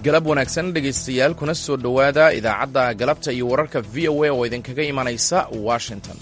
galab wanaagsan dhegaystayaal kuna soo dhowaada idaacadda galabta iyo wararka v o a oo idinkaga imanaysa washington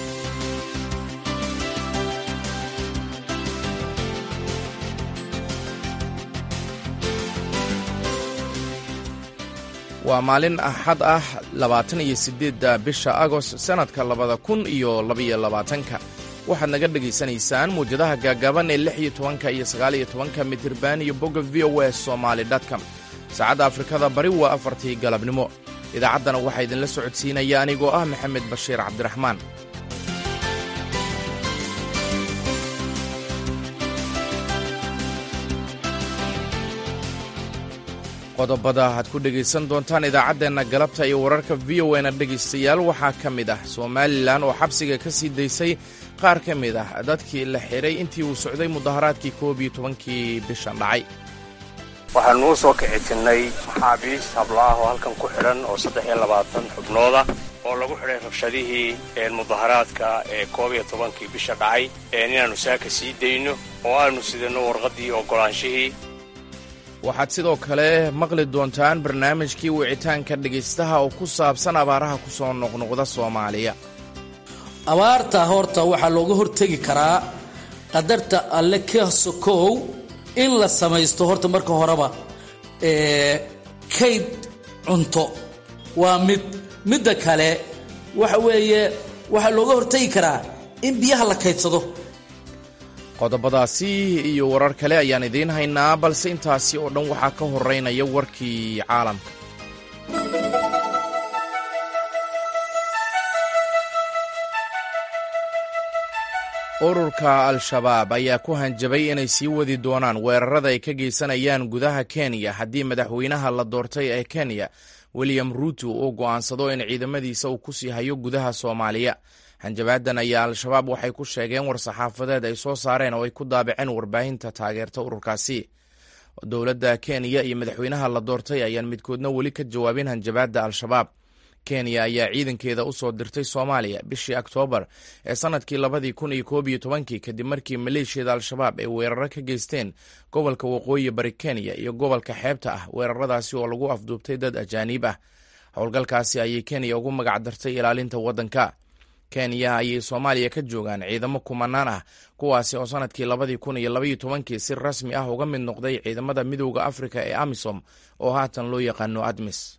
waa maalin axad ah labaatan iyo siddeedda bisha agost sannadka labada kun iyo labaiyo labaatanka waxaad naga dhegaysanaysaan muwjadaha gaagaaban ee lix iyo tobanka iyo sagaal iyo tobanka midirbaan iyo bogga v o a somaali dtcom saacadda afrikada bari waa afartii galabnimo idaacaddana waxaa idinla socodsiinaya anigoo ah maxamed bashiir cabdiraxmaan qodobada aad ku dhegaysan doontaan idaacaddeenna galabta iyo wararka v o na dhegaystayaal waxaa ka mid ah somalilan oo xabsiga ka sii daysay qaar ka mid ah dadkii la xidhay intii uu socday mudaharaadkii koob iyo tobankii bishan dhacay waxaanu u soo kicitinnay maxaabiis hablaah oo halkan ku xidhan oo saddex iyo labaatan xubnooda oo lagu xidhay rabshadihii mudaharaadka ee koob iyo tobankii bisha dhacay inaannu saaka sii dayno oo aanu sidanno warqaddii oggolaanshihii waxaad sidoo kale maqli doontaan barnaamijkii wicitaanka dhegaystaha oo ku saabsan abaaraha ku soo noqnoqda soomaaliya abaarta horta waxaa looga hortegi karaa qadarta alle ka sokow in la samaysto horta marka horeba kayd cunto waa mid midda kale waxa weeye waxaa looga hortegi karaa in biyaha la kaydsado qodobadaasi iyo warar kale ayaan idiin haynaa balse intaasi oo dhan waxaa ka horeynaya warkii caalamka ururka al-shabaab ayaa ku hanjabay inay sii wadi doonaan weerarada ay ka geysanayaan gudaha kenya haddii madaxweynaha la doortay ee kenya william ruuto uu go'aansado in ciidamadiisa uu ku sii hayo gudaha soomaaliya hanjabaadan ayaa al-shabaab waxay ku sheegeen war-saxaafadeed ay soo saareen oo ay ku daabaceen warbaahinta taageerta ururkaasi dowladda kenya iyo madaxweynaha la doortay ayaan midkoodna weli ka jawaabin hanjabaadda al-shabaab kenya ayaa ciidankeeda u soo dirtay soomaaliya bishii oktoobar ee sannadkii labadii kun iyo koob iyo tobankii kadib markii maleeshiyada al-shabaab ay weeraro ka geysteen gobolka waqooyi bari kenya iyo gobolka xeebta ah weeraradaasi oo lagu afduubtay dad ajaaniib ah howlgalkaasi ayay kenya ugu magac dartay ilaalinta waddanka kenya ayay soomaaliya ka joogaan ciidamo kumanaan ah kuwaasi oo sannadkii labadii kun iyo labaiyo tobankii si rasmi ah uga mid noqday ciidamada midowda afrika ee amisom oo haatan loo yaqaano admis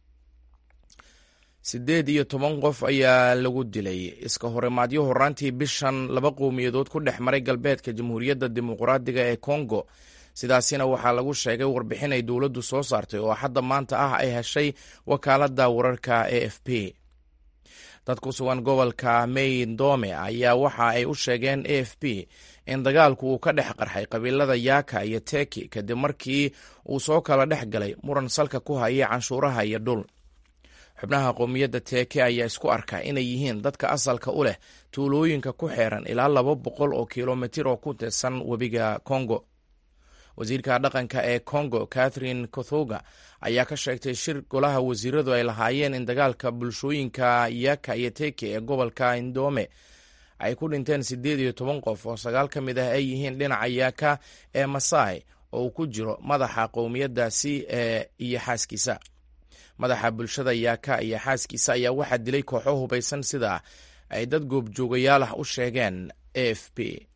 siddeed iyo toban qof ayaa lagu dilay iska horimaadyo horaantii bishan laba qowmiyadood ku dhex maray galbeedka jamhuuriyadda dimuqraadiga ee kongo sidaasina waxaa lagu sheegay warbixin ay dowladdu soo saartay oo hadda maanta ah ay heshay wakaaladda wararka a f p dad ku sugan gobolka maydome ayaa waxa ay u sheegeen a f p in dagaalku uu ka dhex qarxay qabiilada yaaka iyo teki kadib markii uu soo kala dhex galay muran salka ku haya canshuuraha iyo dhul xubnaha qowmiyadda teeke ayaa isku arka inay yihiin dadka asalka u leh tuulooyinka ku xeeran ilaa laba boqol oo kilomitir oo ku tirsan webiga kongo wasiirka dhaqanka ee kongo catherine kothoga ayaa ka sheegtay shir golaha wasiiradu ay lahaayeen in dagaalka bulshooyinka yaka iyo teke ee gobolka indome ay ku dhinteen siddeed iyo toban qof oo sagaal ka mid ah ay yihiin dhinaca yaka ee masai oo uu ku jiro madaxa qowmiyaddaasi ee iyo xaaskiisa madaxa bulshada yaaka iyo xaaskiisa ayaa waxaa dilay kooxo hubaysan sida ay dad goobjoogayaal ah u sheegeen a f p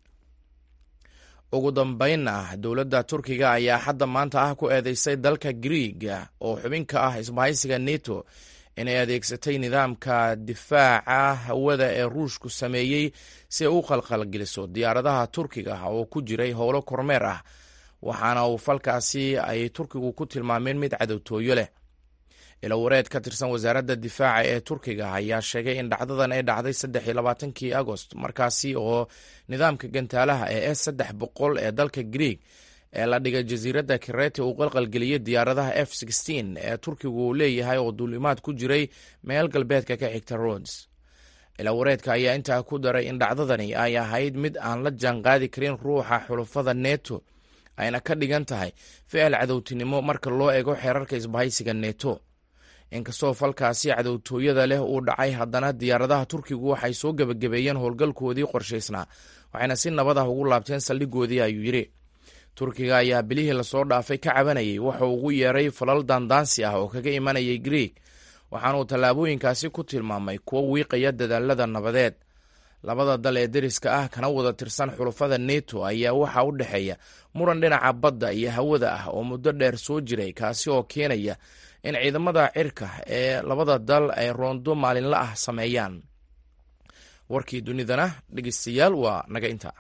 ugu dambaynna dowladda turkiga ayaa hadda maanta ah ku eedeysay dalka griiga oo xubin ka ah isbahaysiga neto inay adeegsatay nidaamka difaaca hawada ee ruushku sameeyey si ay u qalqalgeliso diyaaradaha turkiga oo ku jiray howlo kormeer ah waxaana uu falkaasi ay turkigu ku tilmaameen mid cadowtooyo leh ilawareed ka tirsan wasaaradda difaaca ee turkiga ayaa sheegay in dhacdadan ay dhacday saddex iyo labaatankii agost markaasi oo nidaamka gantaalaha ee s saddex boqol ee dalka grieg ee la dhigay jasiiradda kirete uu qalqalgeliyey diyaaradaha f sixteen ee turkigu uu leeyahay oo duulimaad ku jiray meel galbeedka ka xigta rods ilawareedka ayaa intaa ku daray in dhacdadani ay ahayd mid aan la jaanqaadi karin ruuxa xulufada neto ayna ka dhigan tahay ficil cadowtinimo marka loo eego xeerarka isbahaysiga neto inkastoo falkaasi cadowtooyada leh uu dhacay haddana diyaaradaha turkigu waxay soo gebagabeeyeen howlgalkoodii qorshaysnaa waxayna si nabad ah ugu laabteen saldhigoodii ayuu yidhi turkiga ayaa bilihii lasoo dhaafay ka cabanayay wuxuu ugu yeeray falal daandaansi ah oo kaga imanayay grieg waxaanuu tallaabooyinkaasi ku tilmaamay kuwo wiiqaya dadaalada nabadeed labada dal ee deriska ah kana wada tirsan xulufada neto ayaa waxaa u dhexeeya muran dhinaca badda iyo hawada ah oo muddo dheer soo jiray kaasi oo keenaya in ciidamada cirka ee labada dal ay roondo maalinla ah sameeyaan warkii dunidana dhegeystayaal waa naga inta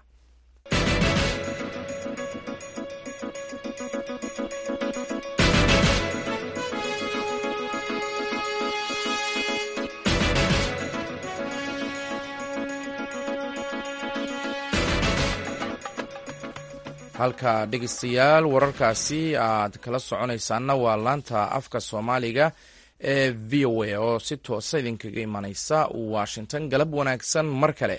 halka dhegeystayaal wararkaasi aad kala soconaysaanna waa laanta afka soomaaliga ee v o a oo si toosa idinkaga imaneysa washington galab wanaagsan mar kale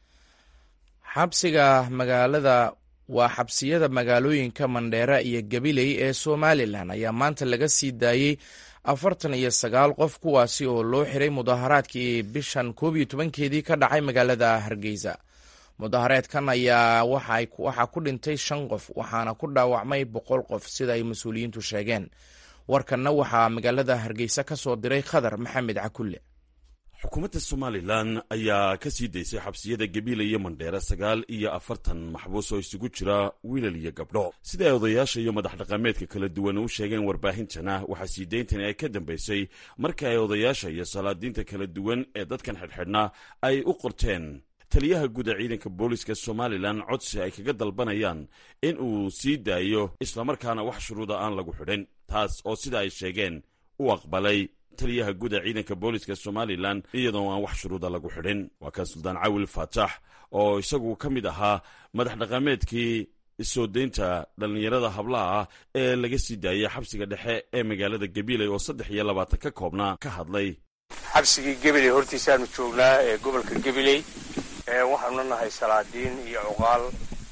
xabsiga magaalada waa xabsiyada magaalooyinka mandheera iyo gabiley ee somalilan ayaa maanta laga sii daayey afartan iyo sagaal qof kuwaasi oo loo xiray mudaharaadkii bishan koob iyo tobankeedii ka dhacay magaalada hargeysa mudaahareedkan ayaa waxaa ku dhintay shan qof waxaana ku dhaawacmay boqol qof sida ay mas-uuliyiintu sheegeen warkanna waxaa magaalada hargeysa ka soo diray khadar maxamed cakulle xukuumadda somalilan ayaa ka sii daysay xabsiyada gabiila iyo mandheere sagaal iyo afartan maxbuus oo isugu jira wiilal iyo gabdho sida ay odayaasha iyo madax dhaqameedka kala duwan u sheegeen warbaahintana waxaa sii dayntani ay ka dambaysay markii ay odayaasha iyo salaadiinta kala duwan ee dadkan xidhxidhnaa ay u qorteen taliyaha guud ee ciidanka booliska somalilan codsi ay kaga dalbanayaan in uu sii daayo islamarkaana wax shuruuda aan lagu xidhin taas oo sida ay sheegeen u aqbalay taliyaha guud ee ciidanka booliska somalilan iyadoo aan wax shuruuda lagu xidhin waa kan suldaan cawil faatax oo isagu ka mid ahaa madax dhaqameedkii soo daynta dhallinyarada hablaha ah ee laga sii daayay xabsiga dhexe ee magaalada gabiley oo saddex iyo labaatan ka koobnaa ka hadlay xabsigii gabiley hortiisaanu joognaa ee gobolka gabiley waxaanu nahay salaadiin iyo cuqaal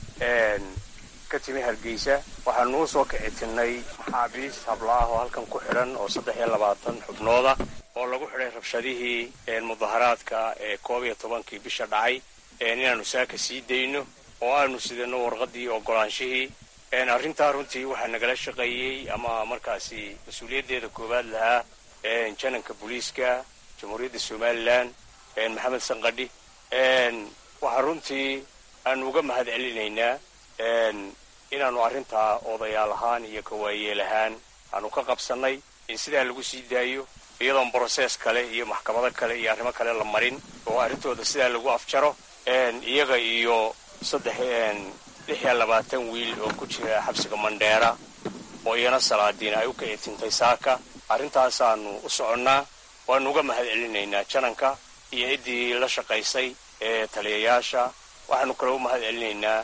ka timi hargeysa waxaanu u soo kicitinnay maxaabiis hablaah oo halkan ku xidhan oo saddex iyo labaatan xubnooda oo lagu xidhay rabshadihii mudaharaadka ee koob iyo tobankii bisha dhacay inaannu saaka sii dayno oo aanu sidano warqaddii ogolaanshihii arrintaa runtii waxaa nagala shaqeeyey ama markaasi mas-uuliyaddeeda koowaad lahaa jananka booliiska jamhuuriyadda somalilan maxamed sanqadhi waxaa runtii aanu uga mahad celinaynaa inaannu arrintaa odayaal ahaan iyo kawaayeel ahaan aanu ka qabsannay in sidaa lagu sii daayo iyadoon brosees kale iyo maxkamado kale iyo arrimo kale la marin oo arrintooda sidaa lagu afjaro iyaga iyo saddex lix iyo labaatan wiil oo ku jira xabsiga mandheera oo iyana salaadiin ay u kicitintay saaka arrintaasaanu u soconnaa waanu uga mahad celinaynaa jananka iyo ciddii la shaqaysay ee taliyayaasha waxaanu kale u mahad celinaynaa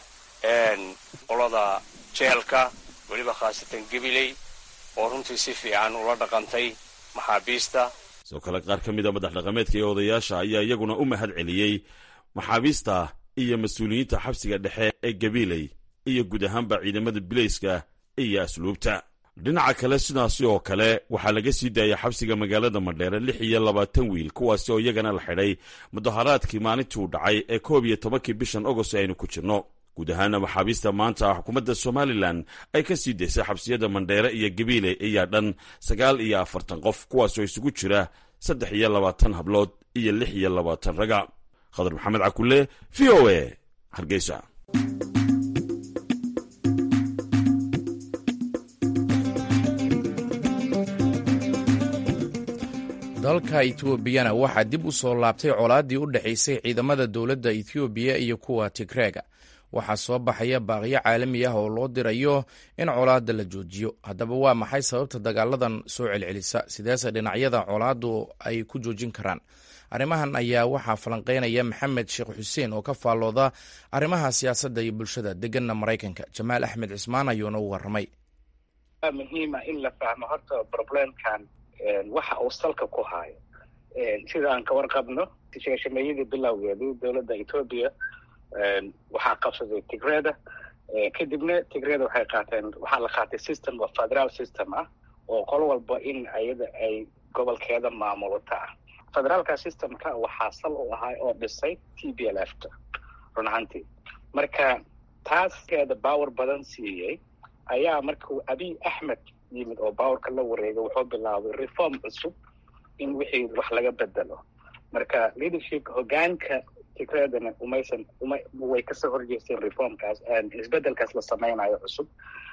qolada jeelka weliba khaasatan gabiley oo runtii si fiican ula dhaqantay maxaabiista sidoo kale qaar ka mid a madax dhaqameedka iyo odayaasha ayaa iyaguna u mahad celiyey maxaabiista iyo mas-uuliyiinta xabsiga dhexe ee gabiley iyo guud ahaanba ciidamada bilayska iyo asluubta dhinaca kale sidaasi oo kale waxaa laga sii daayay xabsiga magaalada madheere lix iyo labaatan wiil kuwaasi oo iyagana la xidhay mudaharaadkii maalintii u dhacay ee koob iyo tobankii bishan agost aynu ku jirno guud ahaana maxaabiista maanta xukuumadda somalilan ay ka sii daysay xabsiyada mandheere iyo gabiile ayaa dhan sagaal iyo afartan qof kuwaasoo isugu jira saddex iyo labaatan hablood iyo lix iyo labaatan raga khadar maxamed cakulle v o a hargeysa dalka etoobiyana waxaa dib u soo laabtay colaaddii u dhexaysay ciidamada dowladda ethoobiya iyo kuwa tigreega waxaa soo baxaya baaqyo caalami ah oo loo dirayo in colaadda la joojiyo haddaba waa maxay sababta dagaaladan soo celcelisa sideese dhinacyada colaaddu ay ku joojin karaan arrimahan ayaa waxaa falanqeynaya maxamed sheekh xuseen oo ka faallooda arrimaha siyaasadda iyo bulshada deganna maraykanka jamaal axmed cismaan ayuuna u warramay muhiima in la fahmo horta problemkan waxa uu salka ku haayo sida aan ka warqabno sheeshameeyadii bilowgeedii dowladda etoobiya waxaa qabsaday tigreda kadibna tigreda waxay qaateen waxaa la qaatay system oo federal system ah oo qol walba in ayada ay gobolkeeda maamulata ah federaalka systemka waxaa sal u ahaa oo dhisay t b l f ta run ahaantii marka taaskeeda baawer badan siiyey ayaa markuu abiy axmed yimid oo baawarka la wareegay wuxuu bilaabay reform cusub in wixii wax laga bedelo marka leadership hogaanka tigreedana umaysan uma way kasoo horjeesteen reformkaas isbedelkaas la sameynayo cusub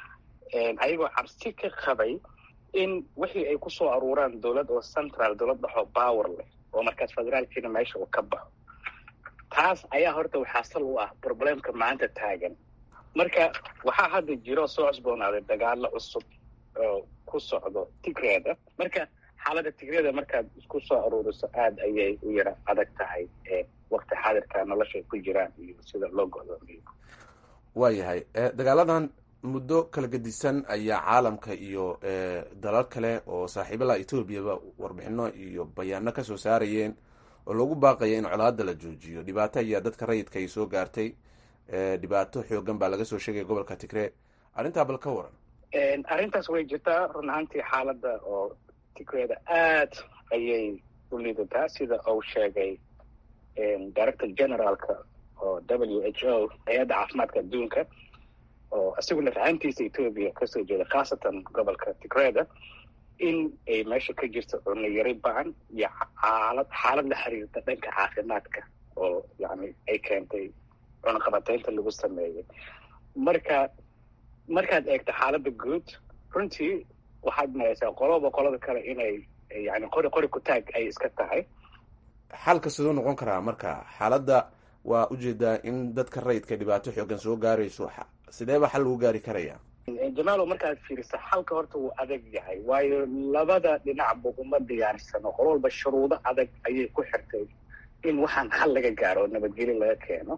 ayagoo cabsi ka qabay in wixii ay kusoo aruuraan dowlad oo central dowlad dhexoo power leh oo markaas federaalkiina meesha uu ka baxo taas ayaa horta waxaa sal u ah problemka maanta taagan marka waxaa hadda jiro soo cusboonaaday dagaalo cusub oo ku socdo tigreeda marka xaaladda tigreeda markaad isku soo aruuriso aada ayay u yara adag tahay wakti xaadirka nolosha ay ku jiraan iyo sida loo go'doomiyo waayahay dagaaladan muddo kala gedisan ayaa caalamka iyo dalal kale oo saaxiibalaha etoobiyaba warbixino iyo bayaano kasoo saarayeen oo lagu baaqaya in colaada la joojiyo dhibaato ayaa dadka rayidka ay soo gaartay dhibaato xoogan baa laga soo sheegaya gobolka tigree arrintaa bal ka waran arrintaas way jirtaa run ahaantii xaaladda oo tigreeda aad ayay u liidataa sida uu sheegay director generaalka oo w h o hay-adda caafimaadka adduunka oo isaguna fahamtiisa etoobiya kasoo jeeda khaasatan gobolka tigreeda in ay meesha ka jirto cunno yari ba-an iyo xaalad xaalad la xiriirta dhanka caafimaadka oo yani ay keentay cunaqabateynta lagu sameeyey marka markaad eegto xaaladda guud runtii waxaad maraysaa qoloba qolada kale inay yani qori qori ku taag ay iska tahay xalka siduu noqon karaa marka xaaladda waa ujeedaa in dadka rayidka dhibaato xoogan soo gaarayso sidee baa xal lagu gaari karaya jamaalo markaad fiiriso xalka horta wuu adag yahay waayo labada dhinacba uma diyaarsano qolo walba shuruudo adag ayay ku xirtay in waxaan xal laga gaaro oo nabadgelyo laga keeno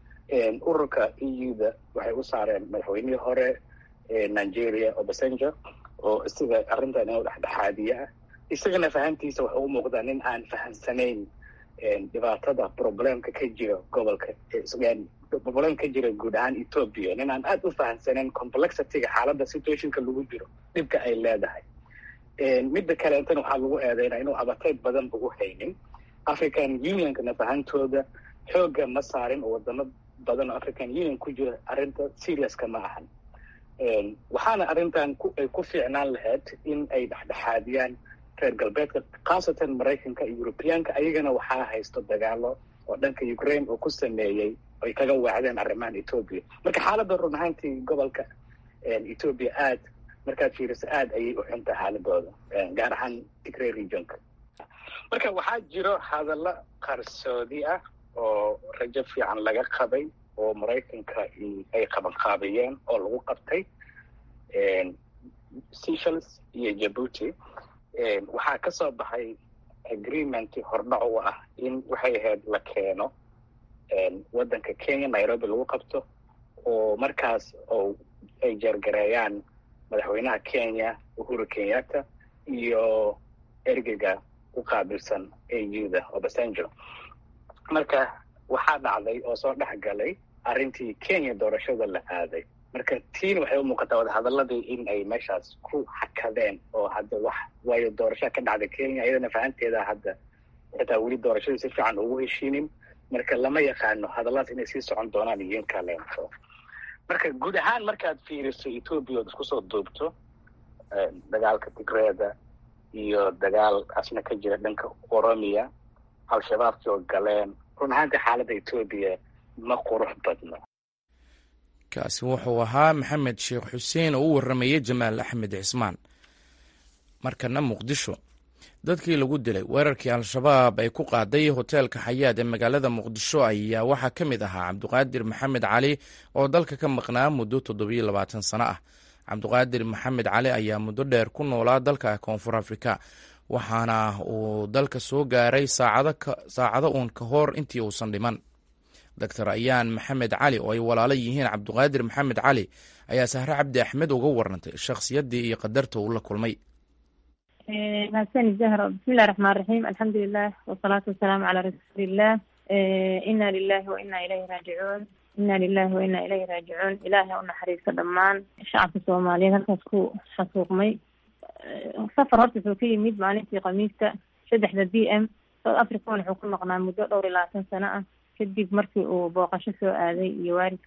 ururka e u da waxay u saareen madaxweynihii hore nigeria obasanjo oo isaga arrintan inuu dhexdhexaadiye ah isagana fahamtiisa waxuu u muuqdaa nin aan fahamsanayn dhibaatada problemka ka jira gobolka problemka ka jira guud ahaan ethoopia nin aan aada u fahamsanayn complexityga xaaladda situationka lagu jiro dhibka ay leedahay midda kale intan waxaa lagu eedeynaa inuu abateyd badan ugu haynin african unionkana fahantooda xooga ma saarin oo wadamo badan oo african union ku jira arrinta seriouska ma ahan waxaana arrintan ay ku fiicnaan lahayd in ay dhexdhexaadiyaan reer galbeedka khaasatan maraykanka iyo europeyaanka ayagana waxaa haysto dagaalo oo dhanka ukraine oo ku sameeyey ay kaga waacdeen arrimahan ethoopia marka xaaladda run ahaantii gobolka ethoopia aad markaad fiiriso aad ayay u xunta xaaladooda gaar ahaan tigray regionka marka waxaa jiro hadallo qarsoodi ah oo rajo fiican laga qabay oo maraykanka ay qabanqaabiyeen oo lagu qabtay seychelles iyo jabuuti waxaa ka soo baxay agreement hordhac u ah in waxay ahayd la keeno waddanka kenya nairobi lagu qabto oo markaas oo ay jeergareeyaan madaxweynaha kenya uhuru kenyatta iyo ergeyga u qaabilsan a u da obasanjo marka waxaa dhacday oo soo dhex galay arrintii kenya doorashada la aaday marka tiina waxay u muuqataa wadahadaladii in ay meeshaas ku xakadeen oo hadda wax waayo doorashaa ka dhacday kenya iyadana fahanteeda hadda xitaa weli doorashadii si fiican ugu heshiinin marka lama yaqaano hadalladaas inay sii socon doonaan iyo in kaleento marka guud ahaan markaad fiiriso ethoopia ood isku soo duubto dagaalka tigreeda iyo dagaal asna ka jira dhanka oromiya al-shabaabkii oo galeen run ahaantii xaaladda etoobiya ma qurux badno kaasi wuxuu ahaa maxamed sheekh xuseen oo u warramayey jamaal axmed cismaan markana muqdisho dadkii lagu dilay weerarkii al-shabaab ay ku qaaday hoteelka xayaad ee magaalada muqdisho ayaa waxaa ka mid ahaa cabdiqaadir maxamed cali oo dalka ka maqnaa muddo toddobiyo labaatan sano ah cabdiqaadir maxamed cali ayaa muddo dheer ku noolaa dalka koonfur afrika waxaana uu dalka soo gaaray saacado uun ka hor intii uusan dhiman doctor ayaan maxamed cali oo ay walaalo yihiin cabdiqaadir maxamed cali ayaa sahre cabdi axmed uga warantay shakhsiyaddii iyo qadarta uu la kulmay mahadsanid zahra bismillahi raxmaan raxiim alxamdulilah wasalaatu wasalaamu calaa rasuuliillah ina lilahi wa ina ilayhi raajicuun ina lilahi wa ina ilayhi raajicuun ilaahay u naxariisto dhammaan shacabka soomaaliyeed halkaas ku xasuuqmay safar horta wuxuu ka yimid maalintii khamiista saddexda b m south african wuxuu ku noqnaa muddo dhowr iyo labaatan sano ah kadib markii uu booqasho soo aaday iyo waalidka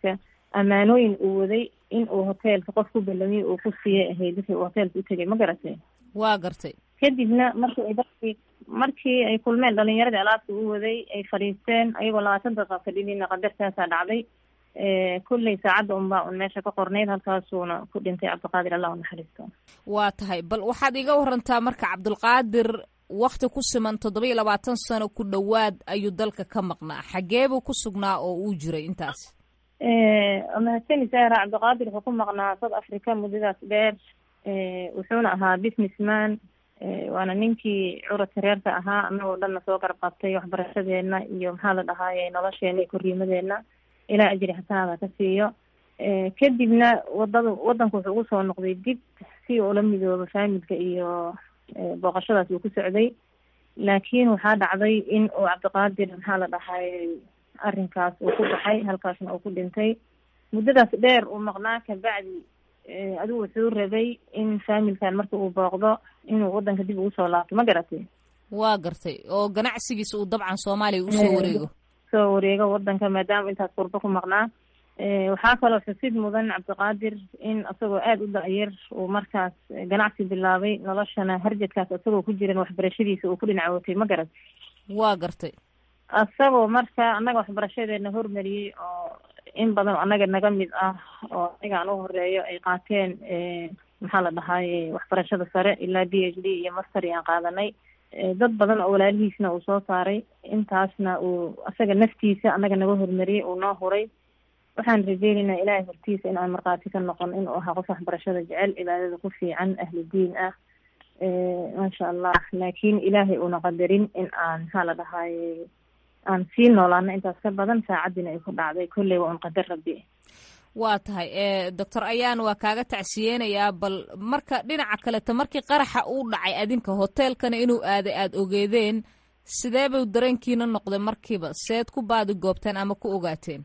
ammaanooyin uu waday in uu hoteelka qof ku ballamiyey uu ku siiyay ahayd wixii uu hoteelka u tegay ma garatay waa gartay kadibna markii ay dadkii markii ay kulmeen dhalinyaradii alaabta u waday ay fadhiisteen ayagoo labaatan daqiiqa fadhinina qadartaasaa dhacday kulley saacadda unbaa un meesha ka qornayd halkaasuuna ku dhintay cabdiqaadir allah u naxariisto waa tahay bal waxaad iga warantaa marka cabdulqaadir wakti ku siman toddoba iyo labaatan sano ku dhowaad ayuu dalka ka maqnaa xagee buu ku sugnaa oo uu jiray intaas mahadsani sahra cabdiqaadir wuxuu ku maqnaa south africa muddadaas dheer wuxuuna ahaa businessman waana ninkii curadka reerka ahaa anagoo dhanna soo garab qabtay waxbarashadeena iyo maxaa la dhahaaye nolosheena iyo korriimadeena ilaa ajri xasanaada ka siiyo kadibna wadada wadanku wuxuu ugu soo noqday dib si uu ula midoobo faamilka iyo booqashadaas uu ku socday laakiin waxaa dhacday in uu cabdiqaadir maxaa la dhahay arrinkaas uu ku baxay halkaasna uu ku dhintay muddadaas dheer uu maqnaa kabacdi adigu wuxuu rabay in faamilkan marka uu booqdo inuu wadanka dib ugu soo laabto ma garatay waa gartay oo ganacsigiisa uu dabcan soomaaliya usoo wareego soo wareego wadanka maadaama intaas qurbo ku maqnaa waxaa kaloo xusid mudan cabdiqaadir in isagoo aada u da-yar uu markaas ganacsi bilaabay noloshana harjadkaas isagoo ku jiran waxbarashadiisa uu ku dhinac watay ma garat waa gartay isagoo marka annaga waxbarashadeena hormariyey oo in badan annaga naga mid ah oo aniga aan u horeeyo ay qaateen maxaa la dhahaye waxbarashada sare ilaa d h d iyo master aan qaadanay dad badan oo walaalihiisna uu soo saaray intaasna uu asaga naftiisa annaga naga hormariyey uu noo huray waxaan rajeynaynaa ilaahay hortiisa in aan markhaati ka noqon inuu ahaa qof waxbarashada jecel cibaadada ku fiican ahlu diin ah maasha allah laakiin ilaahay uuna qadarin in aan maxaa la dhahaye aan sii noolaano intaas ka badan saacaddiina ay ku dhacday kolley waa un qadar rabbi waa tahay doctor ayaan waa kaaga tacsiyeenayaa bal marka dhinaca kaleta markii qaraxa uu dhacay adinka hoteelkana inuu aaday aada ogeedeen sidee buu dareenkiina noqday markiiba seed ku baadi goobteen ama ku ogaateen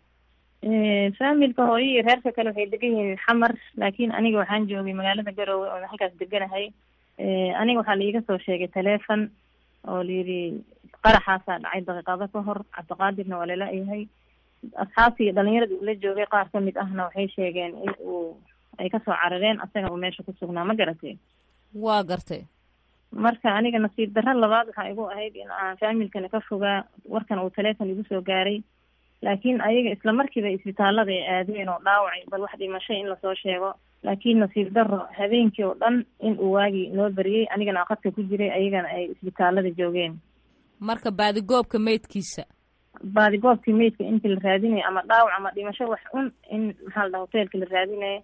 faamilka hooyo iyo reerka kale waxay degan yihiin xamar laakiin aniga waxaan joogay magaalada garoowe oo halkaas deganahay aniga waxaa laiga soo sheegay taleefon oo layidhi qaraxaasaa dhacay daqiiqado ka hor cabdiqaadirna waa lala-yahay asxaabtii dhalinyarada uu la joogay qaar ka mid ahna waxay sheegeen in uu ay kasoo carareen asagana uu meesha ku sugnaa ma garatay waa gartay marka aniga nasiib darro labaad waxaa igu ahayd in aan faamilkana ka fogaa warkan uu taleefon igu soo gaaray laakiin ayaga isla markiiba isbitaalada ay aadeen oo dhaawacay bal wax dhimashay in lasoo sheego laakiin nasiib darro habeenkii oo dhan in uu waagii noo beriyey anigana aqadka ku jiray ayagana ay isbitaalada joogeen marka baadigoobka meydkiisa baadigoobkii meydka intii la raadinayo ama dhaawac ama dhimasho wax un in maxaa la dhaha hoteelka la raadinayo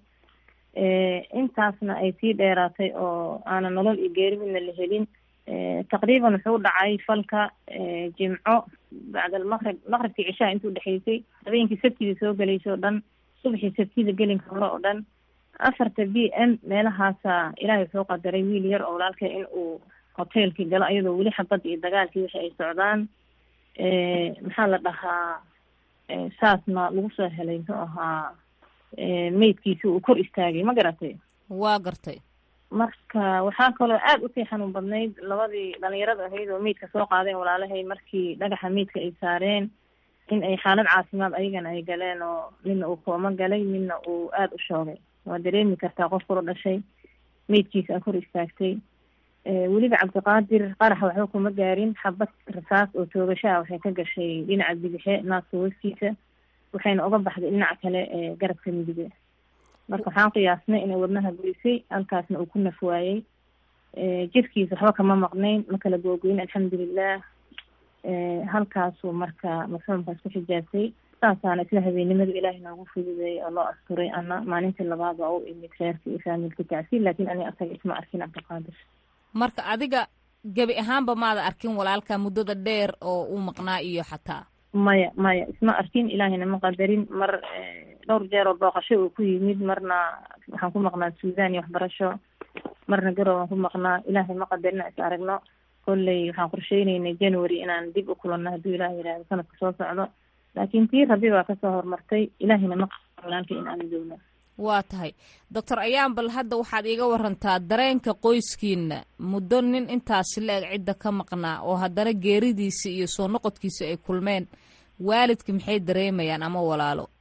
intaasna ay sii dheeraatay oo aanan nolol iyo geeri midna la helin taqriiban wuxuu dhacay falka jimco bacda almaqrib maqribkii cishaha intuu dhexeysay habeenkii sabtida soo gelaysa o dhan subaxii sabtida gelinka hore oo dhan afarta b m meelahaasa ilaahay wuxuu qadaray wiil yar oo walaalka in uu hoteelkii galo ayadoo weli xabadda iyo dagaalkii wixii ay socdaan maxaa la dhahaa saasna lagu soo helay muxuu ahaa meydkiisi uu kor istaagay ma garatay waa gartay marka waxaa kaloo aada usii xanuun badnayd labadii dhalinyarada ahayd oo meydka soo qaadeen walaalahay markii dhagaxa meydka ay saareen in ay xaalad caafimaad ayagana ay galeen oo midna uu kooma galay midna uu aada u shoogay waa dareemi kartaa qof kula dhashay meydkiisa a kor istaagtay weliba cabdiqaadir qaraxa waxba kuma gaarin xabad rasaas oo toogashaha waxay ka gashay dhinaca bidixe naaska hooskiisa waxayna uga baxday dhinaca kale ee garabka midige marka waxaan qiyaasnay inay wadnaha goysay halkaasna uu ku naf waayey jirkiisa waxba kama maqnayn ma kala googoyn alxamdulilah halkaasuu marka mafhuumkaas ku xijaabtay saasaana isla habeennimada ilaahay noogu fududeeyay oo loo asturay ana maalintii labaad waa u imid reerka iyo faamilka tacsi laakiin ani asaga isma arkin cabdiqaadir marka adiga gebi ahaanba maada arkin walaalka muddada dheer oo uu maqnaa iyo xataa maya maya isma arkin ilaahayna ma qadarin mar dhowr jeer oo booqasho uu ku yimid marna waxaan ku maqnaa suudan iyo waxbarasho marna garow aan ku maqnaa ilaahay ma qadarina is aragno kolley waxaan qorsheyneynay january inaan dib u kulanno hadduu ilaah yihahdo sanadka soo socdo laakiin tii rabi baa kasoo horumartay ilaahayna ma qadar walaalka in aan joogno waa tahay doctor ayaan bal hadda waxaad iiga warantaa dareenka qoyskiina muddo nin intaasi la-eg cidda ka maqnaa oo haddana geeridiisa iyo soo noqodkiisa ay kulmeen waalidka maxay dareemayaan ama walaalo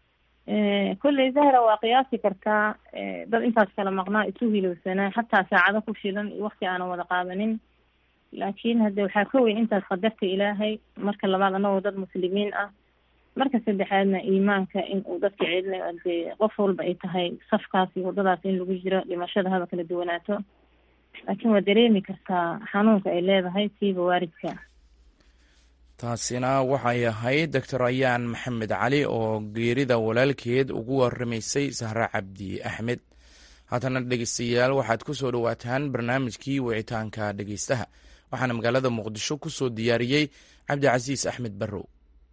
kolley zahra waa qiyaasi kartaa dad intaas kala maqnaa isu hilowsanaa xataa saacado ku filan iyo wakti aanan wada qaadanin laakiin hadde waxaa ka weyn intaas qadarta ilaahay marka labaad anagoo dad muslimiin ah marka saddexaadna iimaanka in uu dadka celinayo dee qof walba ay tahay safkaas iyo waddadaas in lagu jiro dhimashada haba kala duwanaato laakiin waa dareemi kartaa xanuunka ay leedahay siiba waaridka taasina waxay ahayd doctor ayaan maxamed cali oo geerida walaalkeed ugu waramaysay sahre cabdi axmed haatana dhegeystayaal waxaad ku soo dhowaataan barnaamijkii wicitaanka dhegeystaha waxaana magaalada muqdisho ku soo diyaariyey cabdicasiis axmed barrow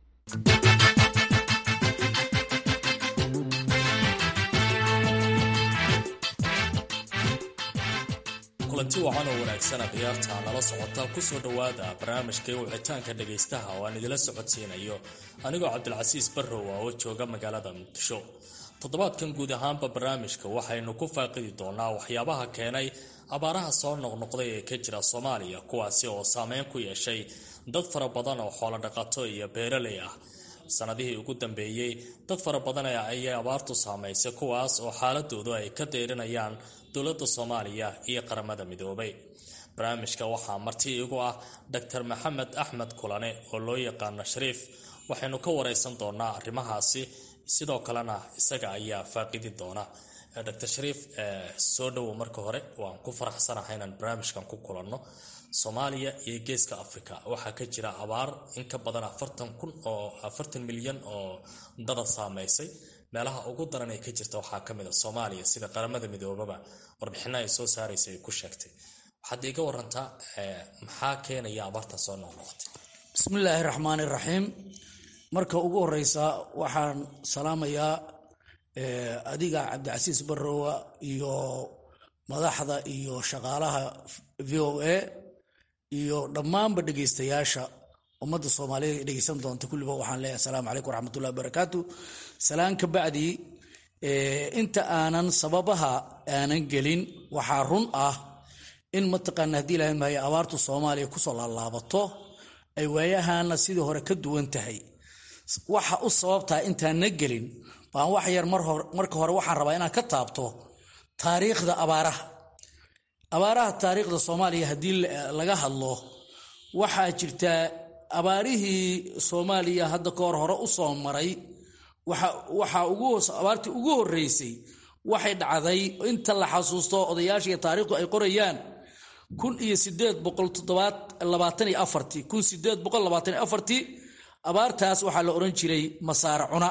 kulanti wacan oo wanaagsana khiyaarta nala socota kusoo dhowaada barnaamijkai wicitaanka dhegaystaha oo aan idila socodsiinayo anigoo cabdilcasiis barrow ah oo jooga magaalada muqdisho toddobaadkan guud ahaanba barnaamijka waxaynu ku faaqidi doonaa waxyaabaha keenay abaaraha soo noqnoqday ee ka jira soomaaliya kuwaasi oo saameyn ku yeeshay dad fara badan oo xoolo dhaqato iyo beeraley ah sanadihii ugu dambeeyey dad fara badan ayay abaartu saamaysay kuwaas oo xaaladoodu ay ka deyrinayaan dowladda soomaaliya iyo qaramada midoobay barnaamijka waxaa marti igu ah doctor maxamed axmed kulane oo loo yaqaano shariif waxaynu ka wareysan doonaa arrimahaasi sidoo kalena isaga ayaa faaqidi doona doctor shariif soo dhowow marka hore waan ku faraxsanahay inaan barnaamijkan ku kulanno soomaaliya iyo geeska africa waxaa ka jira abaar in ka badan afartan kun oo afartan milyan oo dada saameysay meelaha ugu daran ee ka jirta waxaa ka mid a soomaaliya sida qaramada midoobaba warbixino ay soo saaraysa ay ku sheegtay waxaad iiga warantaa maxaa keenaya abaarta soo noqnoqotay bismillaahi raxmaani raxiim marka ugu horeysa waxaan salaamayaa adiga cabdicasiis barrowa iyo madaxda iyo shaqaalaha v o a iyo dhammaanba dhegeystayaasha ummadda soomaaliyeed dhegeysan doonta kulliba waxaan leeyahay asalaamu calaykum waraxmatullahi wabarakaatu salaan ka bacdi inta aanan sababaha aanan gelin waxaa run ah in mataqaana haddii ilahay maayo abaartu soomaaliya kusoo laalaabato ay waayahana sidii hore ka duwan tahay waxa u sababtaa intaanna gelin baan wax yar marka hore waxaan rabaa inaan ka taabto taariikhda abaaraha abaaraha taariikhda soomaaliya haddii laga hadlo waxaa jirta abaarihii soomaaliya hadda ka hor hore u soo maray waxaa abaartii ugu horeysay waxay dhacday inta la xasuusto odayaasha iyo taariikhdu ay qorayaan kun iyo sideed boqol toddobaalabaatan iyo afartii kun sideed boqol labaatan iyo afartii abaartaas waxaa la odhan jiray masaare cuna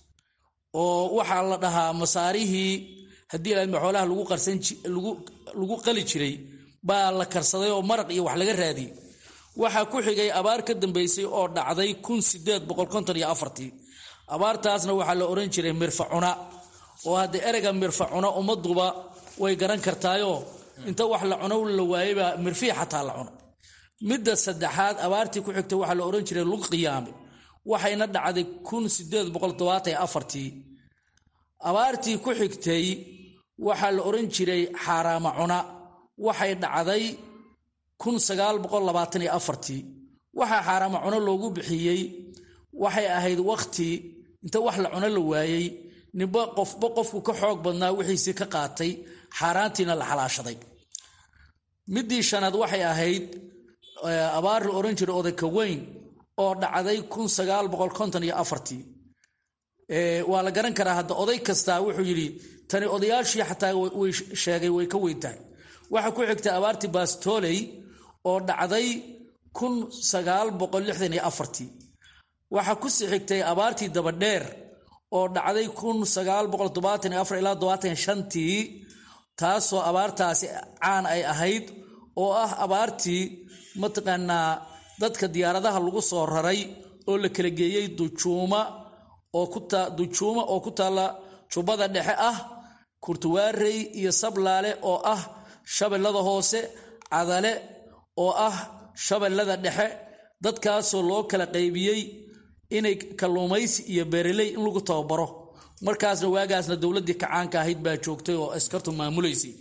oo waxaa la dhahaa masaarihii haddii ilaa xoolaha lagu qarsan lagu qali jiray baa la karsaday oo maraq iyo wax laga raadiyey waxaa ku xigay abaar ka dambeysay oo dhacday kun sideed boqol konton iyo afartii abaartaasna waxaa la odhan jiray mirfacuna oo hadda ereyga mirfacuna ummaduba way garan kartaayoo inta wax la cuno la waayebaa mirfii xataa la cuno midda saddexaad abaartii ku xigtay waxaa la odhan jiray lug qiyaame waxayna dhacday kun sideed boqol todobaatan iyo afartii abaartii ku xigtay waxaa la odhan jiray xaaraama cuna waxay dhacday kun sagaal boqol labaatan iyo afartii waxaa xaaraama cuno loogu bixiyey waxay ahayd wakhti inta wax la cuno la waayey ninba qofba qofku ka xoog badnaa wixiisii ka qaatay xaaraantiina la xalaashaday middii shanaad waxay ahayd abaar la odhan jiray odayka weyn oo dhacday kun sagaal boqol konton iyo afartii waa la garan karaa hadda oday kastaa wuxuu yidhi tani odayaashii xataa way sheegay way ka weyn tahay waxaa ku xigtay abaartii baastoley oo dhacday kun sagaal boqol lixdan iyo afartii waxaa ku sii xigtay abaartii dabadheer oo dhacday kun sagaal boqol todobaatan iyo afar ilaa todobaatan shantii taasoo abaartaasi caan ay ahayd oo ah abaartii mataqaanaa dadka diyaaradaha lagu soo raray oo la kala geeyey dujuuma oo dujuuma oo ku taalla jubbada dhexe ah kurtuwaarey iyo sablaale oo ah shabeellada hoose cadale oo ah shabeellada dhexe dadkaasoo loo kala qaybiyey inay kalluumaysi iyo beeraley in lagu tababaro markaasna waagaasna dowladdii kacaanka ahayd baa joogtay oo askartu maamulaysay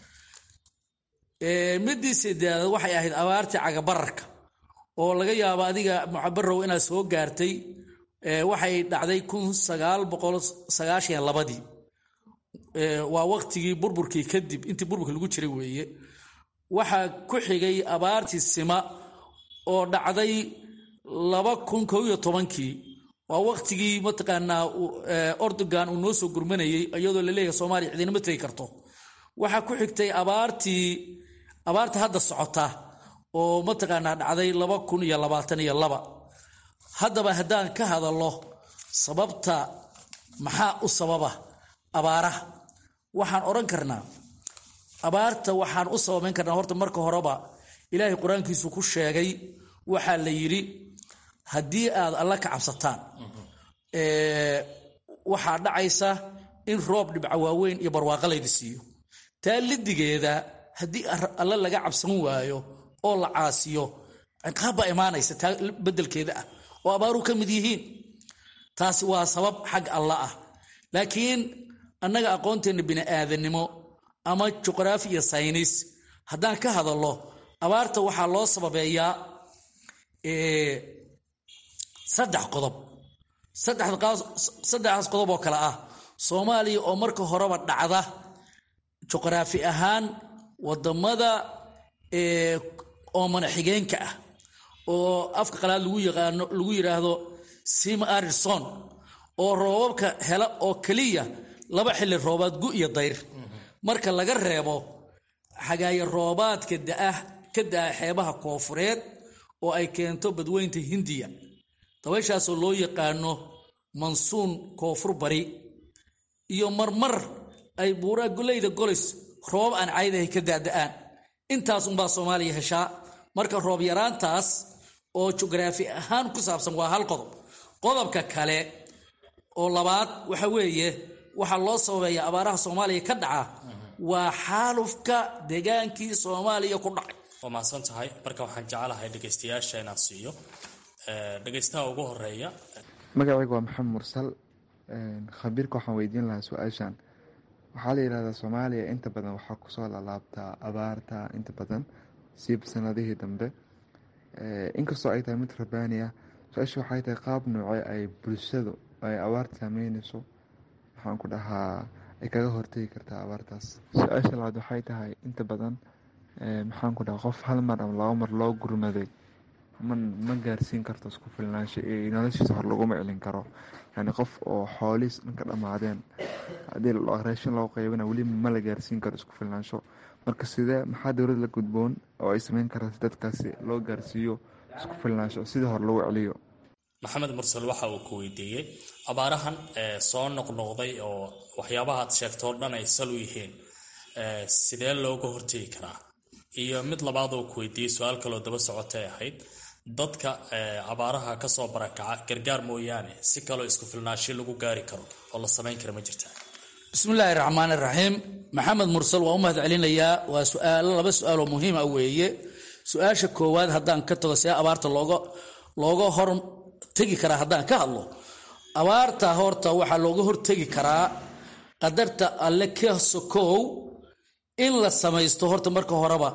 midii sideedaad waxay ahayd abaartii cagabararka oo laga yaabo adiga mucabarow inaad soo gaartay waxay dhacday kun sagaal boqol sagaashan labadii waa waqtigii burburkii kadib intii burburka lagu jiray weeye waxaa ku xigay abaartii sima oo dhacday laba kun kow iyo tobankii waa waqtigii mataqaanaa ordogan uu noo soo gurmanayey iyadoo laleeyahay soomaaliya cidinama tegi karto waxaa ku xigtay abaartii abaarta hadda socota oo mataqaanaa dhacday laba kun iyo labaatan iyo laba haddaba haddaan ka hadallo sababta maxaa u sababa abaaraha waxaan odhan karnaa abaarta waxaan u sababayn karnaa horta marka horeba ilaahay qur-aankiisu ku sheegay waxaa la yidhi haddii aad alla ka cabsataan waxaa dhacaysa in roob dhibca waaweyn iyo barwaaqo laydi siiyo taa lidigeeda haddii alle laga cabsan waayo oo la caasiyo ciqaab baa imaanaysa taa bedelkeeda ah oo abaaru ka mid yihiin taasi waa sabab xag alla ah laakiin annaga aqoonteenna bini'aadanimo ama juqraafi iyo saynis haddaan ka hadallo abaarta waxaa loo sababeeyaa saddex qodob saddexdaas qodob oo kale ah soomaaliya oo marka horeba dhacda juqraafi ahaan wadamada oomana xigeenka ah oo afka qalaad lagu yaqaano lagu yidhaahdo sim arison oo roobabka hela oo keliya laba xilli roobaad gu iyo dayr marka laga reebo xagaayo roobaadka daah ka daa xeebaha koofureed oo ay keento badweynta hindiya dabayshaasoo loo yaqaano mansuun koonfur bari iyo marmar ay buuraa goleyda golis roobab aan caydahay ka daada'aan intaas unbaa soomaaliya heshaa marka roob yaraantaas oo jugraafi ahaan ku saabsan waa hal qodob qodobka kale oo labaad waxa weeye waxaa loo sababeeya abaaraha soomaaliya ka dhaca waa xaalufka degaankii soomaaliya ku dhacay waa mahadsan tahay marka waxaan jecelahay dhegaystayaasha inaan siiyo dhegaystaha ugu horeeya magacaygu waa maxamed mursal khabiirka waxaan weydiin lahaa su-aashan waxaa la yidhahdaa soomaaliya inta badan waxaa kusoo lalaabtaa abaarta inta badan siib sanadihii dambe inkastoo ay tahay mid rabaani ah su-aasha waxay tahay qaab noocee ay bulshadu ay abaarta saameyneyso waxaan ku dhahaa ay kaga hortegi kartaa abaartaas su-aasha labaad waxay tahay inta badan maxaan ku dhahaa qof hal mar ama laba mar loo gurmaday ma gaarsiin karto isku filnaansho iyo noloshiisa hor laguma celin karo yani qof oo xoolihiis dhanka dhammaadeen haddii raashin loo qaybana weli ma la gaarsiin karo isku filnaansho marka sidee maxaa dowlad la gudboon oo ay sameyn kartaa si dadkaasi loo gaarsiiyo isku filnaansho sidii hore lagu celiyo maxamed mursal waxa uu ku weydiiyey abaarahan soo noqnoqday oo waxyaabaha aad sheegtoo dhan ay sal u yihiin sidee looga hortegi karaa iyo mid labaad oo ku weydiiyey su-aal kaloo daba socotay ahayd dadka abaaraha kasoo barakaca gargaar mooyaane si kaloo isku filnaasho lagu gaari karo oo la samayn kara ma jirtaa bismillaahi raxmaan iraxiim maxamed mursal waa u mahad celinayaa waa suaalo laba su-aaloo muhiima weeye su-aasha koowaad haddaan ka tago see abaarta looga looga hor tegi karaa haddaan ka hadlo abaarta horta waxaa looga hortegi karaa qadarta alle ka sokow in la samaysto horta marka horeba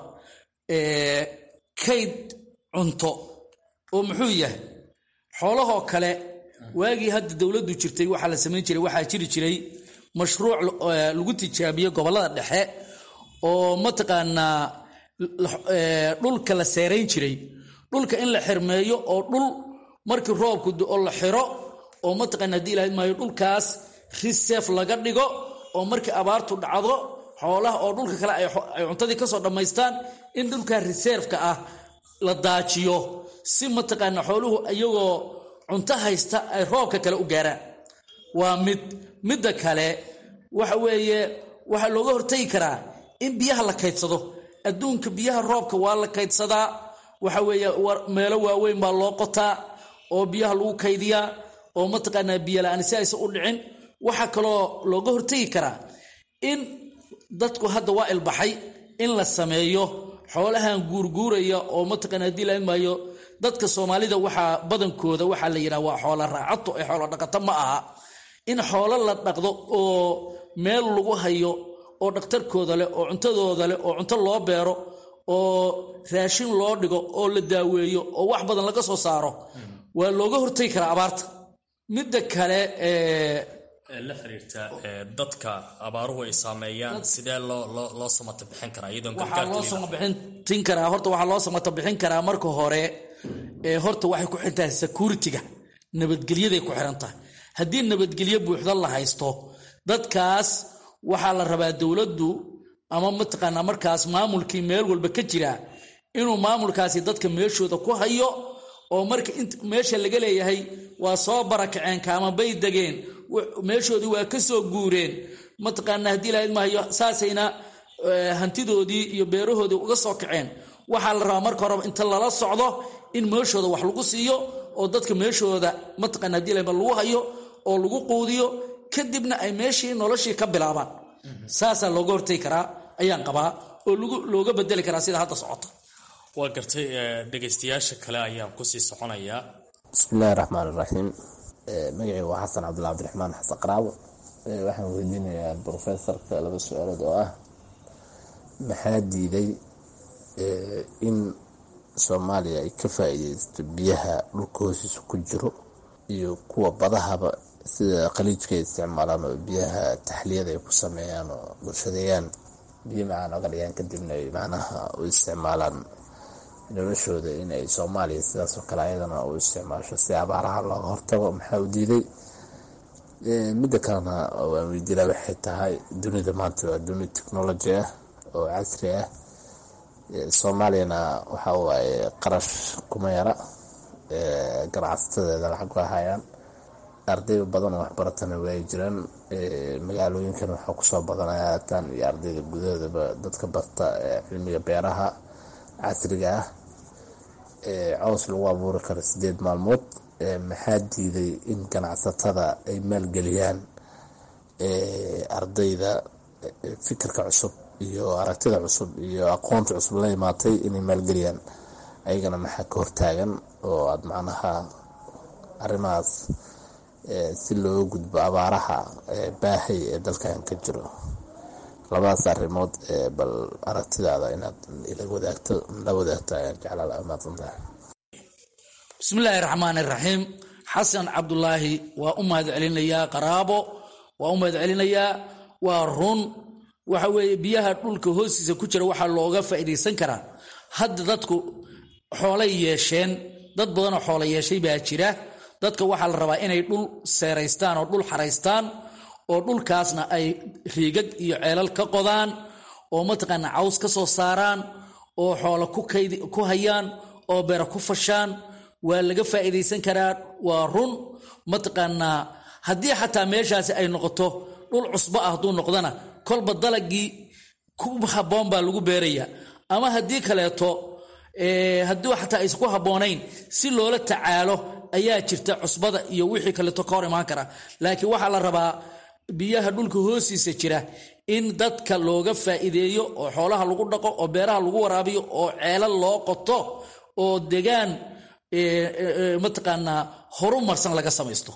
kayd cunto oo muxuu yahay xoolahoo kale waagii hadda dowladdu jirtay waxaa la samayn jiray waxaa jiri jiray mashruuc lagu tijaabiyo gobollada dhexe oo mataqaanaa dhulka la seerayn jiray dhulka in la xirmeeyo oo dhul markii roobku oo la xiro oo mataqaana hadii ilahayd maayo dhulkaas risef laga dhigo oo markii abaartu dhacdo xoolaha oo dhulka kale ay cuntadii kasoo dhammaystaan in dhulkaa reserfka ah la daajiyo si mataqaana xooluhu iyagoo cunto haysta ay roobka kale u gaaraan waa mid midda kale waxa weeye waxaa looga hortagi karaa in biyaha la kaydsado adduunka biyaha roobka waa la kaydsadaa waxa weeye meelo waaweyn baa loo qotaa oo biyaha lagu kaydiyaa oo mataqaanaa biyola-aan si aysan u dhicin waxaa kaloo looga hortegi karaa in dadku hadda waa ilbaxay in la sameeyo xoolahan guurguuraya oo mataqaana hadii la maayo dadka soomaalida waxaa badankooda waxaa la yidhaha waa xoola raacato ee xoolo dhaqato ma aha in xoolo la dhaqdo oo meel lagu hayo oo dhakhtarkooda leh oo cuntadooda leh oo cunto loo beero oo raashin loo dhigo oo la daaweeyo oo wax badan laga soo saaro waa looga hortagi karaa abaarta midda kale la xiriirta dadka abaaruhu ay saameeyaan sidee loo loo loo samata bixin karaa iyadoon waxaa loo samabixin karaa horta waxaa loo samata bixin karaa marka hore horta waxay ku xiran tahay security-ga nabadgelyaday ku xiran tahay haddii nabadgelyo buuxda la haysto dadkaas waxaa la rabaa dowladdu ama mataqaanaa markaas maamulkii meel walba ka jira inuu maamulkaasi dadka meeshooda ku hayo oo marka meesha laga leeyahay waa soo barakaceen kaama bay degeen meeshoodii waa ka soo guureen mataqaanaa haddii lahayd mahayo saasayna hantidoodii iyo beerahoodii uga soo kaceen waxaa la rabaa marka horeba inta lala socdo in meeshooda wax lagu siiyo oo dadka meeshooda mataqana hadii lahayd lagu hayo oo lagu quudiyo kadibna ay meeshii noloshii ka bilaabaan saasaa looga hortagi karaa ayaan qabaa oo looga bedeli karaa sida hadda socota waa gartay dhegaystayaasha kale ayaan kusii soconayaa bismillahi raxmaan iraxiim magacii waa xasan cabdilla cabdiraxmaan xasan qaraabo waxaan weydiinayaa brofesorka laba su-aalood oo ah maxaa diiday in soomaaliya ay ka faa-iideysto biyaha dhulka hoostiisa ku jiro iyo kuwa badahaba sida khaliijka ay isticmaalaan oo biyaha taxliyada ay ku sameeyaan oo bulshadeeyaan biyo macaan oga dhigaan kadibna ay macnaha u isticmaalaan noloshooda inay soomaaliya sidaas oo kale ayadana u isticmaasho si abaaraha looga hortago maxaa u diiday midda kalena waan weydiilaa waxay tahay dunida maanta waa duni technology ah oo casri ah soomaaliyana waxa waaye qarash kuma yara ganacsatadeeda lacag waa hayaan arday badan oo waxbaratana waay jiraan magaalooyinkan waxaa kusoo badanaya haatan iyo ardayda gudahoodaba dadka barta cilmiga beeraha casriga ah cows lagu abuuri karo sideed maalmood maxaa diiday in ganacsatada ay maalgeliyaan ardayda fikirka cusub iyo aragtida cusub iyo aqoonta cusub la imaatay inay maalgeliyaan ayagana maxaa ka hortaagan oo aada macnaha arrimahaas si looga gudbo abaaraha baahay ee dalkan ka jiro labadaas arrimood bal aragtidaada inaad ila wadaagto la wadaagto ayaan jeclaa umaadsantah bismillaahi raxmaan iraxiim xasan cabdulaahi waa u mahad celinayaa qaraabo waa u mahad celinayaa waa run waxa weeye biyaha dhulka hoostiisa ku jira waxaa looga faa'iidaysan karaa hadda dadku xoolay yeesheen dad badanoo xoola yeeshay baa jira dadka waxaa la rabaa inay dhul seeraystaan oo dhul xaraystaan oo dhulkaasna ay riigag iyo ceelal ka qodaan oo mataqaana caws ka soo saaraan oo xoola ku hayaan oo beera ku fashaan waa laga faa'iidaysan karaa waa run mataqaanaa haddii xataa meeshaasi ay noqoto dhul cusbo ah hadduu noqdana kolba dalagii ku habboon baa lagu beerayaa ama haddii kaleeto haddii xataa aysan ku habboonayn si loola tacaalo ayaa jirta cusbada iyo wixii kaleeto ka hor imaan kara laakiin waxaa la rabaa biyaha dhulka hoostiisa jira in dadka looga faa'iideeyo oo xoolaha lagu dhaqo oo beeraha lagu waraabiyo oo ceelal loo qoto oo degaan mataqaanaa horu marsan laga samaysto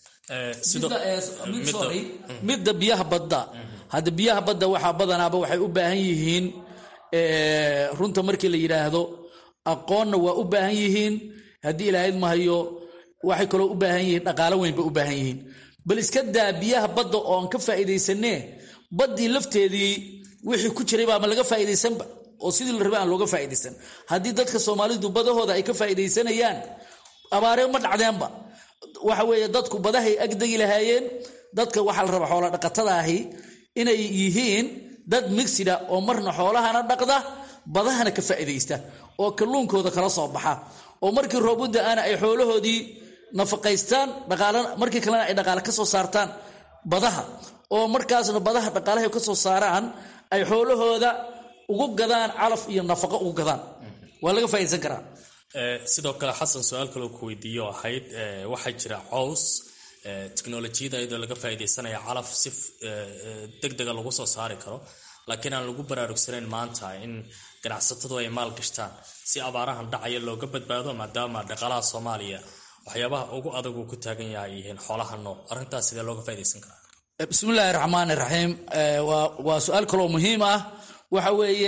midda biyaha badda hadda biyaha badda waxaa badanaaba waxay u baahan yihiin runta markii la yidhaahdo aqoonna waa u baahan yihiin haddii ilaahayd mahayo waxay kaloo u baahan yihiin dhaqaalo weyn bay u baahan yihiin bal iska daa biyaha badda oo aan ka faa'iidaysanee baddii lafteedii wixii ku jiray baa ma laga faa'iidaysanba oo sidii la rabay aan looga faa'iidaysan haddii dadka soomaalidu badahooda ay ka faa'iidaysanayaan abaaree ma dhacdeenba waxa weeye dadku badahay agdegi lahaayeen dadka waxaa la rabaa xoola dhaqatada ahi inay yihiin dad migsida oo marna xoolahana dhaqda badahana ka faa'iidaysta oo kalluunkooda kala soo baxa oo markii roobudda aana ay xoolahoodii nafaqaystaan dhaqaalana markii kalena ay dhaqaale ka soo saartaan badaha oo markaasna badaha dhaqaalahay ka soo saaraan ay xoolahooda ugu gadaan calaf iyo nafaqo ugu gadaan waa laga faa'iidaysan karaa sidoo kale xasan su-aal kaloo ku weydiiyo ahayd waxaa jira cows teknolojiyada iyadoo laga faa'iidaysanaya calaf si deg dega lagu soo saari karo laakiin aan lagu baraarugsanayn maanta in ganacsatadu ay maal gashtaan si abaarahan dhacaya looga badbaado maadaama dhaqaalaha soomaaliya waxyaabaha ugu adag uu ku taagan yahay yihiin xoolaha nool arrintaas sidee looga faa'iidaysan karaa bismillaahi raxmaan iraxiim waa su-aal kaloo muhiim ah waxa weeye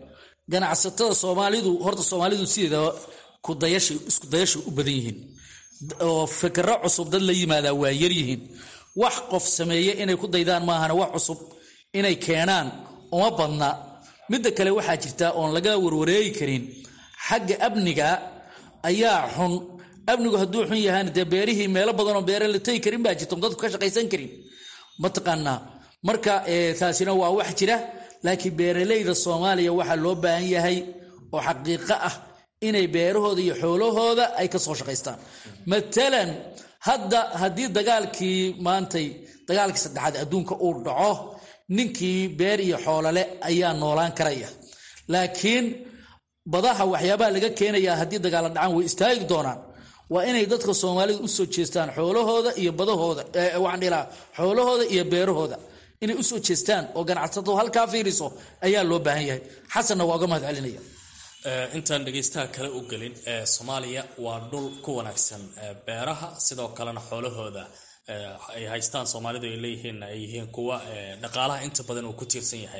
ganacsatada soomaalidu horta soomaalidu sideeda kudayashay isku dayashay u badan yihiin oo fikro cusub dad la yimaadaa waa yaryihiin wax qof sameeye inay ku daydaan maahana wax cusub inay keenaan uma badna midda kale waxaa jirta oon laga warwareegi karin xagga amniga ayaa xun amnigu hadduu xun yahaana dee beerihii meelo badanoo beere la tegi karin baa jirta dadku ka shaqaysan karin mataqaanaa marka taasina waa wax jira laakiin beeraleyda soomaaliya waxaa loo baahan yahay oo xaqiiqo ah inay beerahooda iyo xoolahooda ay ka soo shaqaystaan matalan hadda haddii dagaalkii maantay dagaalkii saddexaad adduunka uu dhaco ninkii beer iyo xoolole ayaa noolaan karaya laakiin badaha waxyaabaha laga keenayaa haddii dagaala dhacaan way istaagi doonaan waa inay dadka soomaalida u soo jeestaan xoolahooda iyo badahooda waxaan dhihi lahaa xoolahooda iyo beerahooda inay u soo jeestaan oo ganacsatadu halkaa fiiriso ayaa loo baahan yahay xasanna waa uga mahad celinaya intaan dhegaystaha kale u gelin soomaaliya waa dhul ku wanaagsan beeraha sidoo kalena xoolahooda ay haystaan soomaalidu ay leeyihiin ay yihiin kuwa dhaqaalaha inta badan uu ku tiirsan yahay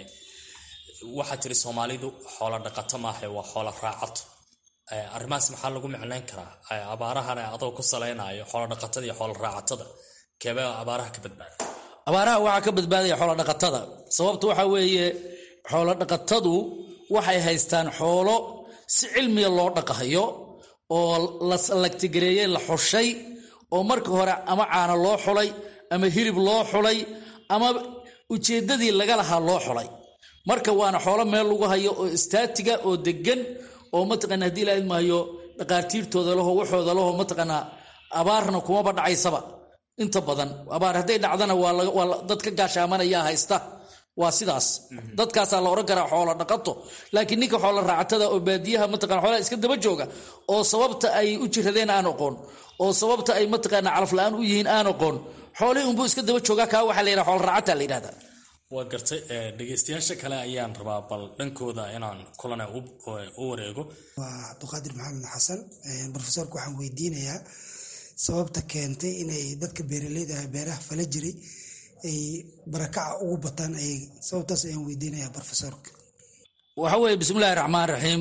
waxaa tiri soomaalidu xoola dhaqato maaha waa xoola raacato arrimahaas maxaa lagu micnayn karaa abaarahana adoo ku salaynayo xoola dhaqatada iyo xoola raacatada keebee abaaraha ka badbaada abaaraha waxaa ka badbaadaya xoolodhaqatada sababta waxaa weeye xoolodhaqatadu waxay haystaan xoolo si cilmiga loo dhaqahayo oo la lagtigareeyey la xushay oo marka hore ama caano loo xulay ama hilib loo xulay ama ujeeddadii laga lahaa loo xulay marka waana xoolo meel lagu hayo oo istaatiga oo degan oo mataqana haddii la idmaayo dhaqaartiirtooda laho waxooda laho mataqaanaa abaarna kumaba dhacaysaba inta badan abaar hadday dhacdana waa dad ka gaashaamanayaa haysta waa sidaas dadkaasaa la odhan karaa xoolo dhaqato laakiin ninka xoolo raacatada oo baadiyaha mataqana xoolaha iska daba jooga oo sababta ay u jiradeen aan oqoon oo sababta ay mataqaana calafla-aan u yihiin aan oqoon xoolihii unbuu iska daba joogaa kaa waxaa la yidhaha xoolo raacata la yidhahdaa waa gartay dhegaystayaasha kale ayaan rabaa bal dhankooda inaan kulana u wareego waa cabduqaadir maxamed xasan brofesorka waxaan weydiinayaa sababta keentay inay dadka beeraleyda ah beeraha fala jiray ay barakaca ugu bataan ay sababtaas ayaan weydiinayaa brofesorka waxa weeye bismillahi raxmaan raxiim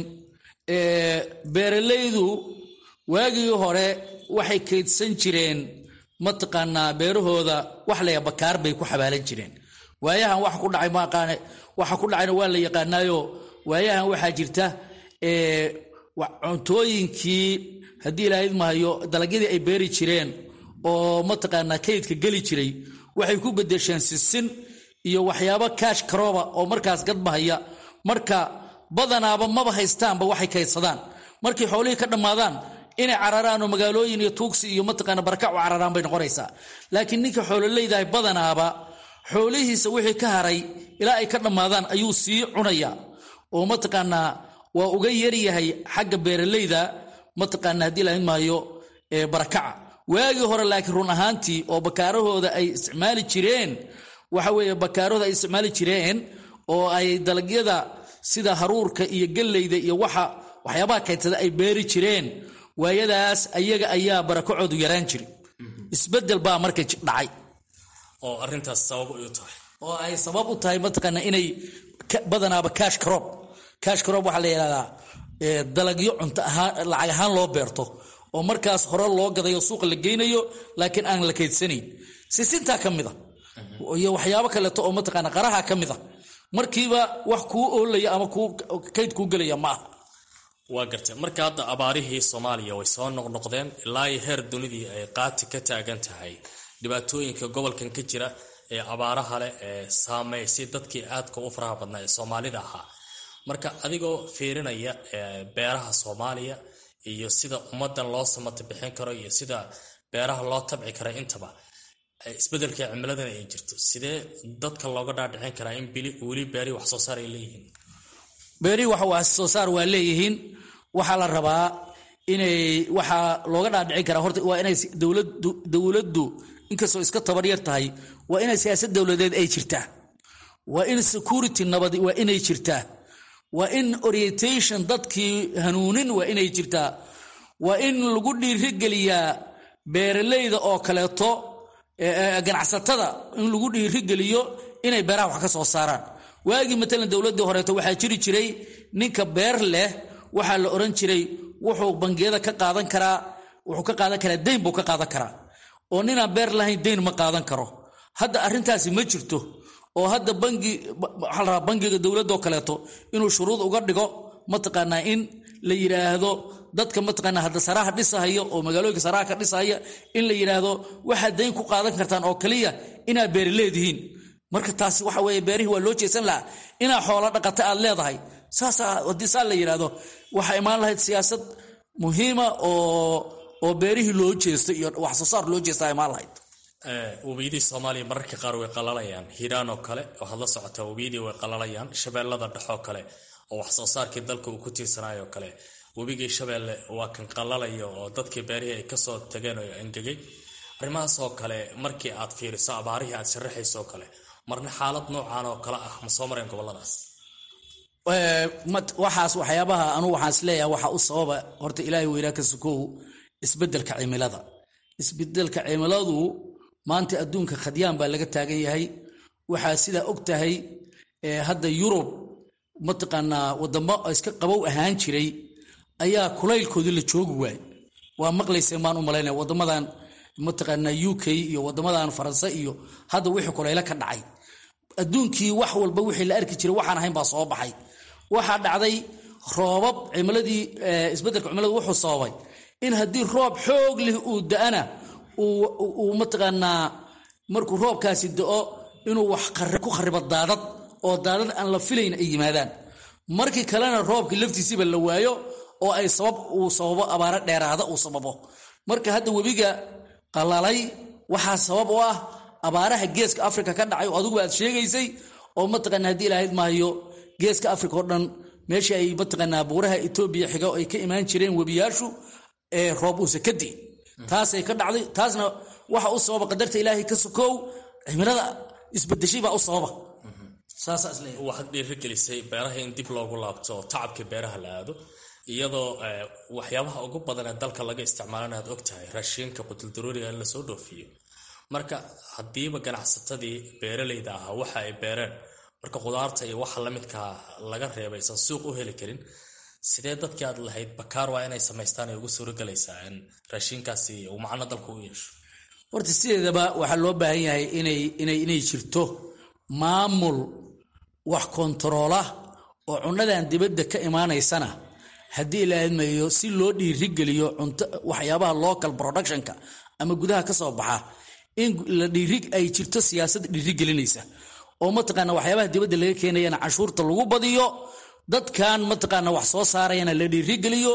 beeralaydu waagii hore waxay kaydsan jireen mataqaanaa beerahooda wax laya bakaar bay ku xabaalan jireen waayahan wax ku dhacay maaqaane waxa ku dhacayna waa la yaqaanaayo waayahan waxaa jirta cuntooyinkii haddii ilaahayd mahayo dalagyadii ay beeri jireen oo mataqaanaa kaydka geli jiray waxay ku bedesheen sisin iyo waxyaabo kaash karooba oo markaas gadbahaya marka badanaaba maba haystaanba waxay kaydsadaan markay xoolihii ka dhammaadaan inay cararaan oo magaalooyin iyo tuugsi iyo mataqaana barakac u cararaan bay noqonaysaa laakiin ninka xoololeydahay badanaaba xoolihiisa wixii ka haray ilaa ay ka dhammaadaan ayuu sii cunayaa oo mataqaanaa waa uga yaryahay xagga beeralayda mataqaana haddii lahayn maayo barakaca waagii hore laakiin run ahaantii oo bakaarahooda ay isticmaali jireen waxa weeye bakaarahooda ay isticmaali jireen oo ay dalagyada sida haruurka iyo galleyda iyo waxa waxyaabaha kaytada ay beeri jireen waayadaas ayaga ayaa barakacoodu yaraan jiri isbedel baa marka dhacay oo arintaas sabab u tahay oo ay sabab u tahay mataqaana inay badanaaba cash crop cash crop waxaa la yidhahdaa dalagyo cunto ahaan lacag ahaan loo beerto oo markaas hore loo gadayo suuqa la geynayo laakiin aan la kaydsanayn sisintaa ka mid a iyo waxyaabo kaleeto oo mataqaana qaraha ka mid a markiiba wax kuu oolaya ama kuu kayd kuu gelaya ma aha waa gartay marka hadda abaarihii soomaaliya way soo noqnoqdeen ilaa iyo heer dunidii ay qaati ka taagan tahay dhibaatooyinka gobolkan ka jira ee abaaraha leh ee saameysay dadkii aadka u faraha badnaa ee soomaalida ahaa marka adigoo fiirinaya beeraha soomaaliya iyo sida ummadan loo samata bixin karo iyo sida beeraha loo tabci karo intaba isbedelka cimiladana ay jirto sidee dadka looga dhaadhicin karaa in weli beerihii wax soo saar ay leeyihiin beerihii wax soo saar waa leeyihiin waxaa la rabaa inay waxaa looga dhaadhicin karaa horta waa inay dowladu dowladdu inkastoo iska tabaryar tahay waa inay siyaasad dowladeed ay jirtaa waa in security nabadi waa inay jirtaa waa in orientation dadkii hanuunin waa inay jirtaa waa in lagu dhiirigeliyaa beeralayda oo kaleeto ganacsatada in lagu dhiirigeliyo inay beeraha wax ka soo saaraan waagii matalan dowladdii horeeto waxaa jiri jiray ninka beer leh waxaa la oran jiray wuxuu bangiyada ka qaadan karaa wuxuu ka qaadan karaa deyn buu ka qaadan karaa oo ninaan beer lahayn deyn ma qaadan karo hadda arrintaasi ma jirto oo hadda bangi waxaa la rabaa bangiga dowladoo kaleeto inuu shuruud uga dhigo mataqaanaa in la yidhaahdo dadka mataqaanaa hadda saraha dhisahaya oo magaalooyinka saraha ka dhisahaya in la yidhaahdo waxaad dayn ku qaadan kartaan oo kaliya inaad beeri leedihiin marka taasi waxa weeye beerihii waa loo jeesan lahaa inaa xoolo dhaqata aad leedahay saasaa haddii saa la yidhaahdo waxaa imaan lahayd siyaasad muhiima oo oo beerihii loo jeesto iyo wax soo saar loo jeestaa imaan lahayd webiyadii soomaaliya mararka qaar way qalalayaan hiiraan oo kale waxaad la socotaa webiyadii way qalalayaan shabeellada dhexoo kale oo wax soo saarkii dalka uu ku tiirsanayo oo kale webigii shabeelle waa kan qalalaya oo dadkii beerihii ay kasoo tageen oo angegay arrimahaasoo kale markii aad fiiriso abaarihii aad sharaxayso oo kale marna xaalad noocan oo kale ah ma soo mareen goboladaas waxaas waxyaabaha anugu waxaan isleeyahay waxaa u sababa horta ilaahay weynaa ka sukow isbedelka cimilada isbedelka cimiladu maanta adduunka khadyaan baa laga taagan yahay waxaa sidaa og tahay hadda yurub mataqaanaa wadamo iska qabow ahaan jiray ayaa kulaylkoodii la joogi waay waa maqlaysa maan u malaynaya wadamadan mataqaanaa u k iyo wadamadan faranse iyo hadda wixii kulaylo ka dhacay adduunkii wax walba wixii la arki jiray waxaan ahayn baa soo baxay waxaa dhacday roobab cimiladii isbedelka cimiladu wuxuu sababay in haddii roob xoog leh uu da-ana uu mataqaanaa markuu roobkaasi da-o inuu wax ku kharibo daadad oo daadad aan la filayn ay yimaadaan markii kalena roobkii laftiisiiba la waayo oo ay sabab uu sababo abaaro dheeraada uu sababo marka hadda webiga qalalay waxaa sabab u ah abaaraha geeska afrika ka dhacay oo adigu aad sheegaysay oo mataqaana haddii ilahayd maayo geeska afrika oo dhan meesha ay mataqaanaa buuraha etoobiya xiga ay ka imaan jireen webiyaashu ee roob uusa ka di'in taasay ka dhacday taasna waxa u sababa qadarta ilaahay ka sokow cimilada isbedeshay baa u sababa waxaad dhiirigelisay beeraha in dib loogu laabto oo tacabka beeraha la aado iyadoo waxyaabaha ugu badan ee dalka laga isticmaalana aad ogtahay raashiinka qutuldaruuriga in lasoo dhoofiyo marka haddiiba ganacsatadii beeralayda ahaa waxa ay beereen marka khudaarta iyo waxa lamidkaa laga reebay aysan suuq u heli karin sidee dadkii aad lahayd bakaar waa inay samaystaan ay ugu suuragelaysaa in raashiinkaasi uu macno dalka u yeesho horta sideedaba waxaa loo baahan yahay inay inay inay jirto maamul wax kontaroola oo cunnadan dibadda ka imaanaysana haddii la admayo si loo dhiirigeliyo cunto waxyaabaha local productionka ama gudaha ka soo baxa in la dhiiri ay jirto siyaasad dhiirigelinaysa oo mataqaana waxyaabaha dibadda laga keenayana canshuurta lagu badiyo dadkan mataqaana wax soo saarayana la dhiirigeliyo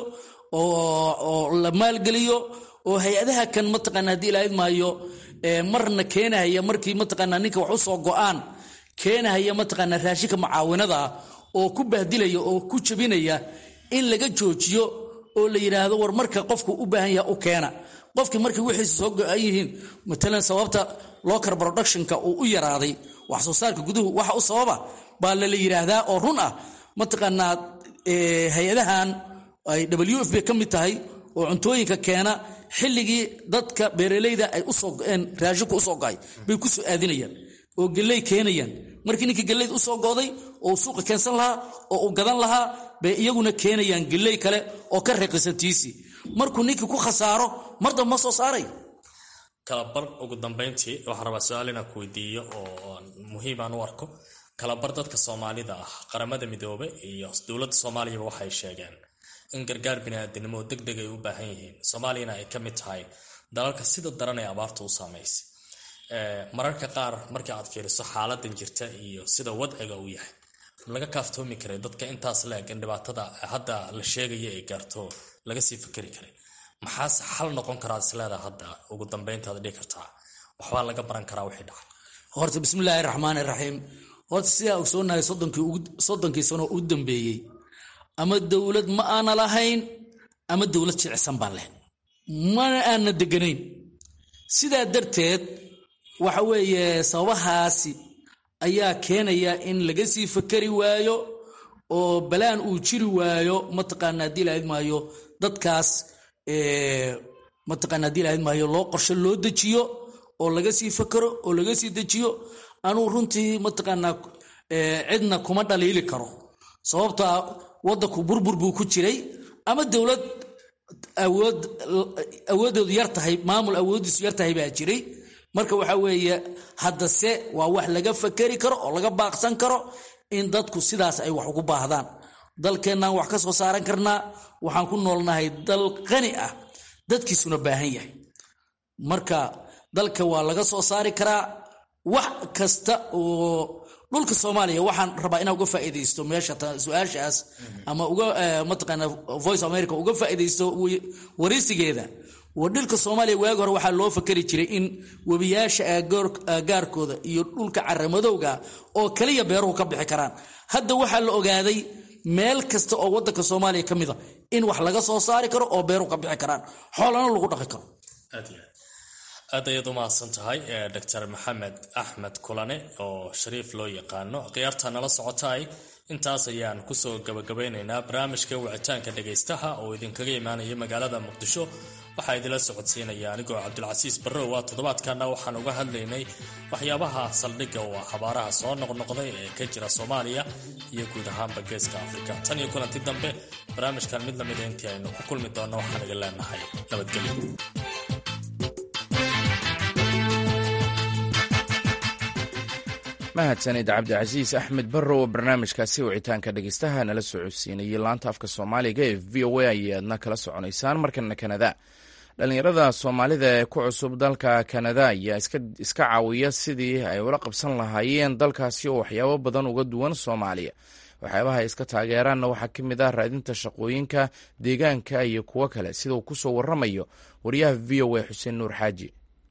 oo la maalgeliyo oo hay-adaha kan mataqaana haddii ilaahid maayo marna keenahaya markii mataqaana ninka wax usoo go-aan keenahaya mataqaana raashinka mucaawinada ah oo ku bahdilaya oo ku jabinaya in laga joojiyo oo la yidhaahdo war marka qofku u baahan yaha u keena qofkii markii wixiisa soo go-an yihiin matalan sababta local productionka uu u yaraaday wax soo saarka guduhu waxa u sababa baa lala yidhaahdaa oo run ah mataqaanaa hay-adahan ay w f b ka mid tahay oo cuntooyinka keena xilligii dadka beeralayda ay usoo go-een raashinku usoo go-ay bay ku soo aadinayaan oo gelley keenayaan markii ninkii gelleyda usoo go'day oo suuqa keensan lahaa oo uu gadan lahaa bay iyaguna keenayaan gelley kale oo ka reeqisantiisii markuu ninkii ku khasaaro mar damba ma soo saaray kalabar ugu dambayntii waxaan rabaa su-aal inaan ku weydiiyo oo muhiimaan u arko kalabar dadka soomaalida ah qaramada midoobe iyo dowladda soomaaliyaba waxay sheegeen in gargaar biniaadanimo deg deg ay u baahan yihiin soomaaliyana ay ka mid tahay dalalka sida daran ee abaarta u saamaysay mararka qaar markii aad fiiriso xaaladan jirta iyo sida wadciga uu yahay laga kaaftoomi karay dadka intaas la-eg in dhibaatada hadda la sheegaya ay gaarto laga sii fikeri karay maxaase xal noqon karaa isleedaa hadda ugu dambayntaad dhihi kartaa waxbaa laga baran karaa wixii dhacay horta bismillaahi raxmaani raxiim horta sidaa ogsoonahay soddonkii sano u dambeeyey ama dowlad ma aana lahayn ama dowlad jicsan baan leh mana aana deganayn sidaa darteed waxa weeye sababahaasi ayaa keenaya in laga sii fakeri waayo oo balaan uu jiri waayo mataqaana haddii lahayd maayo dadkaas mataqaana haddii lahayd maayo loo qorshe loo dejiyo oo laga sii fakero oo laga sii dejiyo anuu runtii mataqaanaa cidna kuma dhaliili karo sababtaa waddanku burbur buu ku jiray ama dowlad awood awooddoodu yar tahay maamul awooddiisu yar tahay baa jiray marka waxaa weeye haddase waa wax laga fakeri karo oo laga baaqsan karo in dadku sidaas ay wax ugu baahdaan dalkeennaan wax ka soo saaran karnaa waxaan ku noolnahay dal qani ah dadkiisuna baahan yahay marka dalka waa laga soo saari karaa wax kasta oo dhulka soomaaliya waxaan rabaa inaa uga faa'iidaysto meesha su-aashaas ama uga mataqaana voice america uga faa'iidaysto waraysigeeda dhulka soomaaliya waagi hore waxaa loo fakeri jiray in webiyaasha aagaarkooda iyo dhulka caramadowga oo kaliya beeruhu ka bixi karaan hadda waxaa la ogaaday meel kasta oo wadanka soomaaliya ka mida in wax laga soo saari karo oo beeruhu ka bixi karaan xoolana lagu dhaqi karo aad ayaad u mahadsan tahay doctor maxamed axmed kulane oo shariif loo yaqaano khiyaarta nala socotaay intaas ayaan kusoo gabagabeynaynaa barnaamijka wicitaanka dhagaystaha oo idinkaga imaanaya magaalada muqdisho waxaa idinla socodsiinaya anigoo cabdulcasiis barrowa toddobaadkana waxaan uga hadlaynay waxyaabaha saldhigga oo ah habaaraha soo noqnoqday ee ka jira soomaaliya iyo guud ahaanba geeska afrika tan iyo kulanti dambe barnaamijkan mid lamida intii aynu ku kulmi doonno waxaan iga leenahay nabadgelyo mahadsanid cabdicasiis axmed barrow oo barnaamijkaasi wicitaanka dhegeystaha nala socodsiinayay laanta afka soomaaliga ee v o a ayaadna kala soconaysaan markana kanada dhallinyarada soomaalida ee ku cusub dalka kanada ayaa iska caawiya sidii ay ula qabsan lahaayeen dalkaasi oo waxyaabo badan uga duwan soomaaliya waxyaabaha ay iska taageeraanna waxaa ka mid ah raadinta shaqooyinka deegaanka iyo kuwo kale sida uu kusoo waramayo wariyaha v o a xuseen nuur xaaji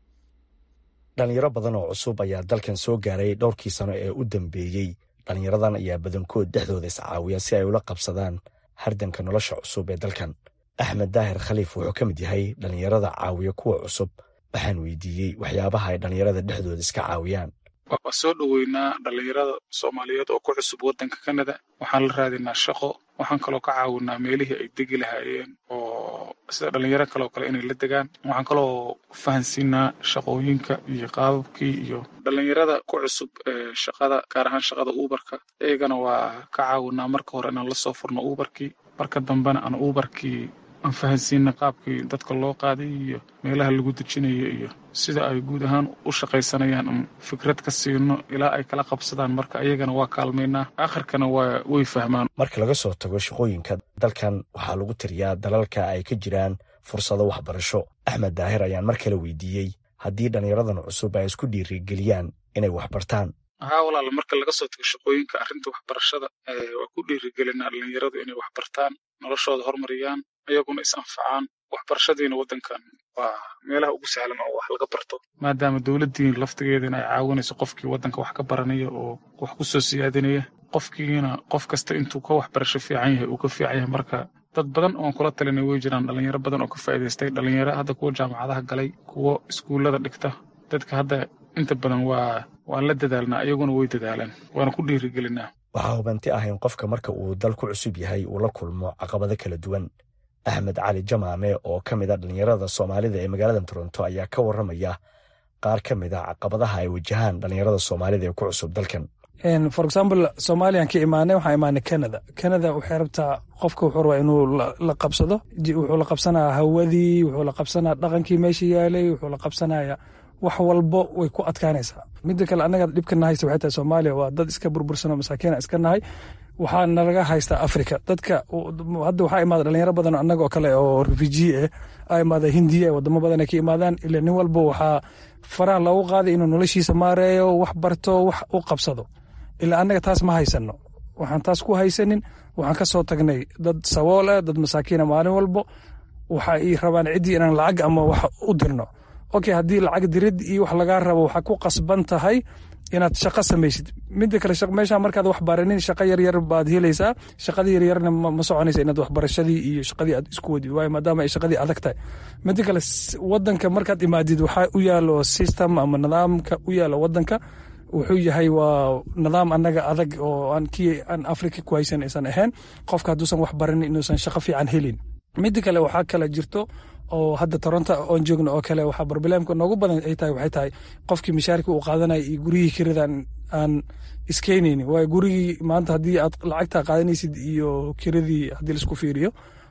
dhalinyaro badan oo cusub ayaa dalkan soo gaaray dhowrkii sano ee u dambeeyey dhallinyaradan ayaa badankood dhexdooda iscaawiya si ay ula qabsadaan hardanka nolosha cusub ee dalkan axmed daahir khaliif wuxuu ka mid yahay dhallinyarada caawiya kuwa cusub waxaan weydiiyey waxyaabaha ay dhallinyarada dhexdooda iska caawiyaan waa soo dhoweynaa dhallinyarada soomaaliyeed oo ku cusub waddanka kanada waxaan la raadinaa shaqo waxaan kaloo ka caawinaa meelihii ay degi lahaayeen oo sida dhallinyaro kaleo kale inay la degaan waxaan kaloo fahansiinaa shaqooyinka iyo qaababkii iyo dhallinyarada ku cusub ee shaqada gaar ahaan shaqada uubarka iyagana waa ka caawinaa marka hore inaan lasoo furno uubarkii marka dambena aan uubarkii aan fahansiina qaabkii dadka loo qaaday iyo meelaha lagu dejinayo iyo sida ay guud ahaan u shaqaysanayaan aan fikrad ka siino ilaa ay kala qabsadaan marka ayagana waa kaalmaynaa akhirkana waa way fahmaan marka laga soo tago shaqooyinka dalkan waxaa lagu tiriyaa dalalka ay ka jiraan fursado waxbarasho axmed daahir ayaan mar kale weydiiyey haddii dhallinyaradan cusub ay isku dhiirigeliyaan inay waxbartaan haa walaal marka laga soo tago shaqooyinka arrinta waxbarashada waa ku dhiirigelinaa dhallinyaradu inay waxbartaan noloshooda horumariyaan ayaguna is anfacaan waxbarashadiina waddankan waa meelaha ugu sahlan oo wax laga barto maadaama dowladdiin laftigeedana ay caawinayso qofkii waddanka wax ka baranaya oo wax ku soo siyaadinaya qofkiina qof kasta intuu ka waxbarasho fiican yahay uu ka fiican yahay marka dad badan oon kula talinay way jiraan dhallinyaro badan oo ka faa'iidaystay dhallinyaro hadda kuwa jaamacadaha galay kuwo iskuullada dhigta dadka hadda inta badan waa waan la dadaalnaa iyaguna way dadaalaan waana ku dhiirigelinaa waxaa hubanti ah in qofka marka uu dal ku cusub yahay uu la kulmo caqabado kala duwan axmed cali jamaame oo ka mid a dhallinyarada soomaalida ee magaalada toronto ayaa ka warramaya qaar ka mid a caqabadaha ay wajahaan dhallinyarada soomaalida ee ku cusub dalkan for example somaliyan ka imaanay waxaan imaanay canada canada waxay rabtaa qofka wuxuu rabaa inuu la qabsado wuxuu la qabsanaya hawadii wuxuu la qabsanaya dhaqankii meesha yaalay wuxuu la qabsanaya wax walbo way ku adkaanaysaa mida kale annaga dhibkana haysta waxay tahay soomaaliya waa dad iska burbursanoo masaakiina iska nahay waxaa nalaga haystaa africa dadka hadda waxaa imaada dhalinyaro badan annaga oo kale oo refugee ah a imaada hindiya wadamo badan ay ka imaadaan ila nin walba waxaa faraha loogu qaaday inuu noloshiisa maareeyo wax barto wax u qabsado ilaa annaga taas ma haysano waxaan taas ku haysanin waxaan ka soo tagnay dad sabool ah dad masaakiina maalin walbo waxa ay rabaan ciddii inaan lacag ama wax u dirno okay haddii lacag dirid iyo wax lagaa rabo waxaa ku qasban tahay inaad shaqo samaysid mida kale meesha markaad wax baranin shaqo yaryar baad helaysaa shaqadii yaryarna ma soconaysa inaad waxbarashadii iyo shaqadii aad isku wadid waayo maadaama ay shaqadii adag tahay mida kale wadanka markaad imaadid waxaa u yaalo system ama nidaamka u yaalo wadanka wuxuu yahay waa nidaam annaga adag oo aan kii aan africa ku haysan aysan ahayn qofka hadduusan wax baranin inuusan shaqo fiican helin mida kale waxaa kale jirto oo hadda toronto oon joogno oo kale waxaa barbileemka noogu badan ay tahay waxay tahay qofkii mishaarka uu qaadanaya iyo gurigii kiradan aan iskeynaynin waayo gurigii maanta haddii aad lacagta qaadanaysid iyo kiradii haddii laisku fiiriyo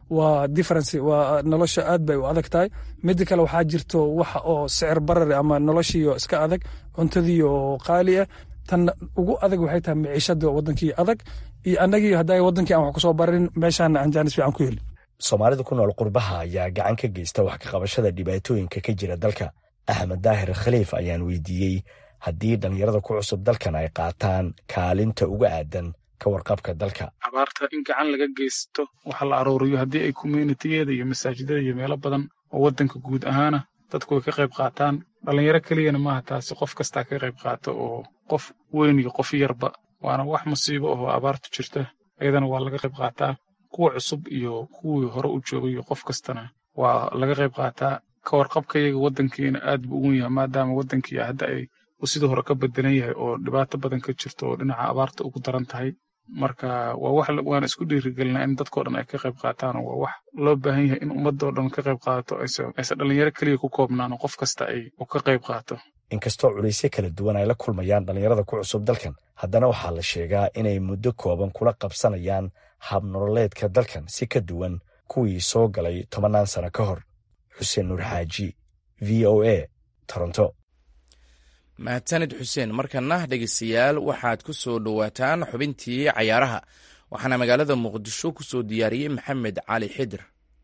waa difference waa nolosha aad bay u adag tahay mida kale waxaa jirto waxa oo sicir barari ama noloshiio iska adag cuntadii oo qaali ah tan ugu adag waxay tahay miciishada wadankii adag iyo annagii hadda wadankii aan wax kusoo bararin meeshaana aan jaanis fiican ku heli soomaalida ku nool qurbaha ayaa gacan ka geysta wax ka qabashada dhibaatooyinka ka jira dalka axmed daahir khaliif ayaan weydiiyey haddii dhallinyarada ku cusub dalkan ay qaataan kaalinta uga aadan ka warqabka dalka abaarta in gacan laga geysto waxa la arooriyo haddii ay communitiyada iyo masaajidada iyo meelo badan oo waddanka guud ahaana dadku ay ka qayb qaataan dhallinyaro keliyana maaha taasi qof kastaa ka qayb qaato oo qof weyn iyo qof yarba waana wax musiibo oo abaartu jirta iyadana waa laga qayb qaataa kuwa cusub iyo kuwii hore u joogay iyo qof kastana waa laga qayb qaataa ka warqabkayaga waddankiina aad buu ugun yahay maadaama waddankii hadda ay uu sidii hore ka bedelan yahay oo dhibaato badan ka jirto oo dhinaca abaarta ugu daran tahay marka waa wax waana isku dhiirigelinaa in dadkao dhan ay ka qayb qaataan oo waa wax loo baahan yahay in ummadoo dhan ka qayb qaadato ayse dhalinyaro keliya ku koobnaan oo qof kasta ay ka qayb qaato inkastoo culaysyo kala duwan ay la kulmayaan dhallinyarada ku cusub dalkan haddana waxaa la sheegaa inay muddo kooban kula qabsanayaan hab nololeedka dalkan si ka duwan kuwii soo galay tobannaan sano ka hor xuseen nuur xaaji v o a toronto mahadsanid xuseen markana dhegeystayaal waxaad ku soo dhowaataan xubintii cayaaraha waxaana magaalada muqdisho ku soo diyaariyey maxamed cali xidir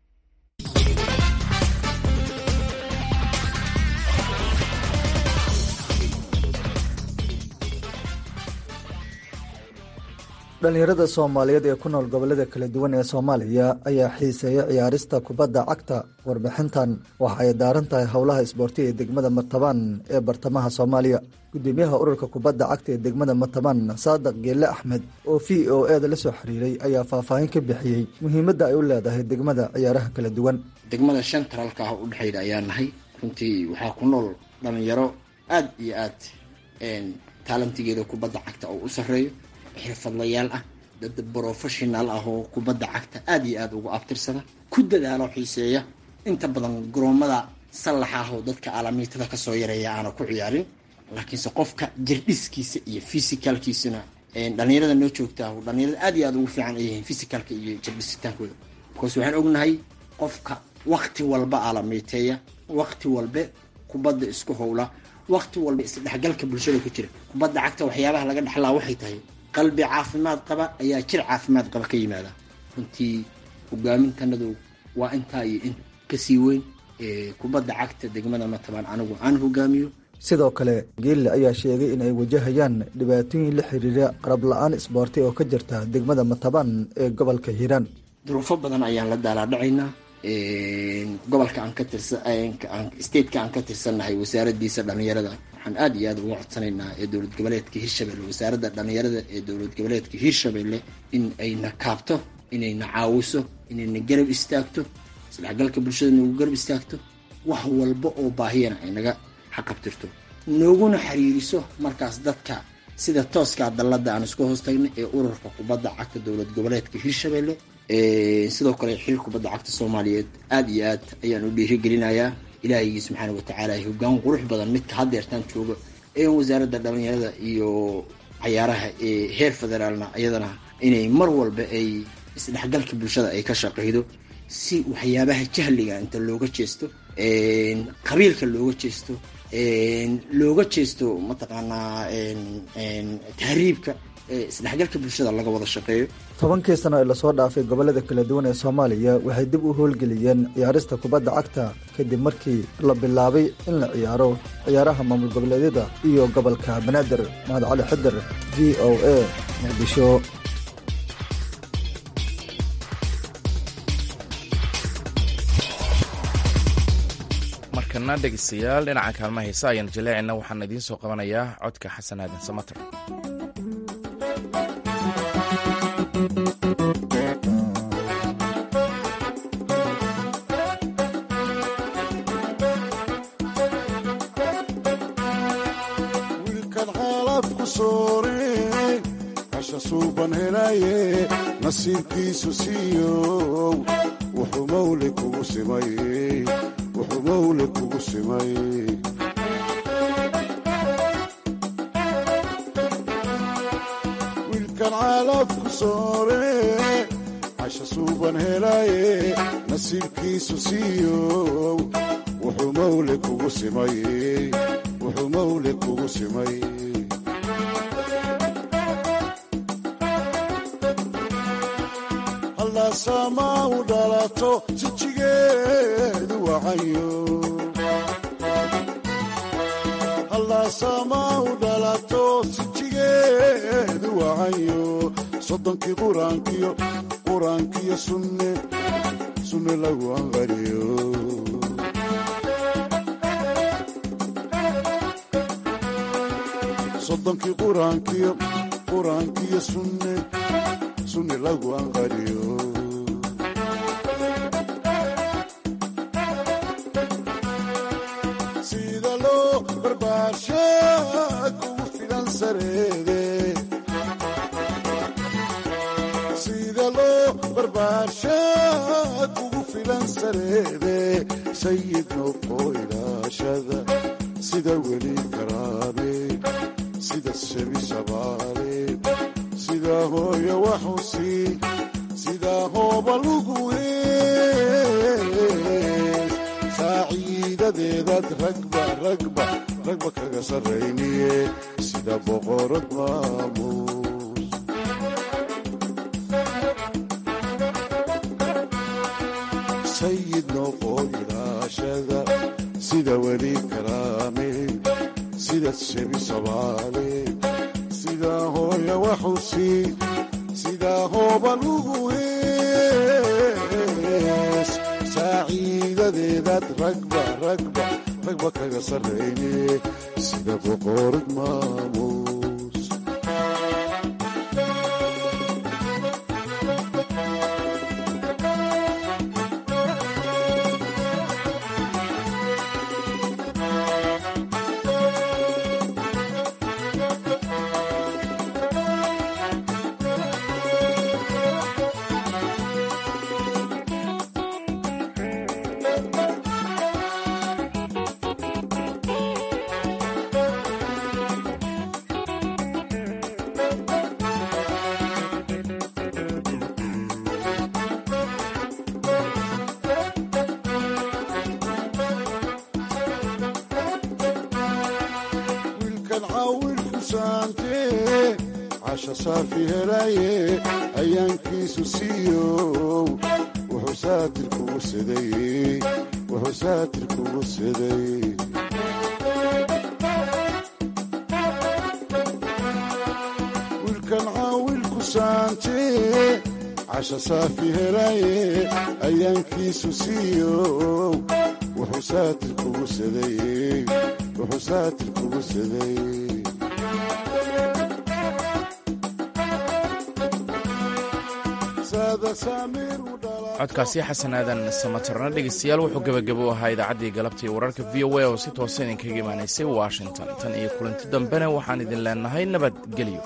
dhallinyarada soomaaliyeed ee ku nool gobollada kala duwan ee soomaaliya ayaa xiiseeya ciyaarista kubadda cagta warbixintan waxa ay daaran tahay howlaha isboorti ee degmada matabaan ee bartamaha soomaaliya gudoomiyaha ururka kubadda cagta ee degmada matabaan saadaq geelle axmed oo v o eda la soo xiriiray ayaa faahfaahin ka bixiyey muhiimadda ay u leedahay degmada ciyaaraha kala duwan degmada shantaralka ah u dhexayda ayaa nahay runtii waxaa ku nool dhallinyaro aad iyo aad taalantigeeda kubadda cagta oo u sarreeyo xirfadlayaal ah dad brofessional ah oo kubadda cagta aada iyo aada ugu abtirsada ku dadaalo xiiseeya inta badan garoomada sallaxa ah oo dadka alamiitada kasoo yareeya aana ku ciyaarin laakiinse qofka jirdhiskiisa iyo physicalkiisana dhalinyarada noo joogtaa dhalinyarada aad iyo aada ugu fiican ay yihiin physicalka iyo jirdhisitaankooda bcause waxaan ognahay qofka wakti walba alamiiteeya wakti walbe kubadda isku howla wakti walba isdhexgalka bulshada ku jira kubadda cagta waxyaabaha laga dhexlaa waxay tahay qalbi caafimaad qaba ayaa jir caafimaad qaba ka yimaada runtii hogaamintanadu waa intaa iyo in kasii weyn kubadda cagta degmada matabaan anigu aan hogaamiyo sidoo kale geelle ayaa sheegay in ay wajahayaan dhibaatooyin la xiriira qarab la-aan isboorti oo ka jirta degmada matabaan ee gobolka hiiraan duruufo badan ayaan la daalaadhacaynaa gobolka aan ka tirsa stateka aan ka tirsannahay wasaaradiisa dhalinyarada waxaan aada iyo aada uga codsanaynaa ee dowlad goboleedka hirshabelle wasaaradda dhalinyarada ee dowlad goboleedka hirshabelle in ayna kaabto inayna caawiso inayna garab istaagto isdhexgalka bulshada nagu garab istaagto wax walba oo baahiyana ay naga xaqabtirto nooguna xiriiriso markaas dadka sida tooskaa dallada aan isku hoos tagnay ee ururka kubadda cagta dowlad goboleedka hirshabelle sidoo kale xil kubadda cagta soomaaliyeed aada iyo aad ayaan u dhiirigelinayaa ilaahaygi subxaana watacaala hogaan qurux badan midka haddeertaan jooga ee wasaaradda dhalinyarada iyo cayaaraha ee heer federaalna iyadana inay mar walba ay isdhexgalka bulshada ay ka shaqeydo si waxyaabaha jahliga inta looga jeesto qabiilka looga jeesto looga jeesto mataqaanaa tahriibka isdhexgalka bulshada laga wada shaqeeyo tobankii sano ee lasoo dhaafay gobollada kala duwan ee soomaaliya waxay dib u howlgeliyeen ciyaarista kubadda cagta kadib markii la bilaabay in la ciyaaro ciyaaraha maamul goboleedyada iyo gobolka banaadir mahad cali xidir v o a muqdisho markana dhegeystayaal dhinaca kaalmaha heesa ayaan jaleecina waxaan idiin soo qabanayaa codka xasan aadan samater nasiibkiisu siiyow wuxuu mawle kugu simay wuxuu mawle kugu simay wiilkan caalafku soore casha suuban helaaye nasiibkiisu siiyow wuxuu mawle kugu simay wuxuu mawle kugu simay hallaasaamaa u dhalato jijigeedu wacayo hallaasaamaa u dhalato sijigeedu wacayo soddonkii quraankiyo quraankiyo sunne sunne lagu anqariyo soddonkii quraankiyo quraankiyo sunne sunne lagu anqariyo sida loo barbaarsha kugu filan sareede sida loo barbaarsha kugu filan sareede sayid noqo ilaashada sida weli karaame sida shebi sabaale sida hooyo waxusi sida hooba lugu hees saaciidadeedaad ragba ragba ragba kaga sarrayniye sida boqorad maamuus sayid noqo ilaashada sida weli karaame sida shebi sabaale sida hooya waxusi sida hooba lugu hees saaciidadeedaad ragba ragba ragba kaga sarrayne sida boqorad maamuus wiilkan caawilku saante casha saafi helaye ayaankiisu siiyow wuxuu saatir kugu siday wuxuu saatir kugu siday wiilkan caawilku saante casha saafi helaye ayaankiisu siiyow wuxuu saatir kugu siday wuxuu saatir kugu siday saada saamiir u codkaasi xasanaadan samatarna dhegeystayaal wuxuu gebagabo u ahaa idaacaddii galabta iyo wararka v o a oo si toosa idinkaga imaanaysay washington tan iyo kulanti dambena waxaan idin leenahay nabadgelyo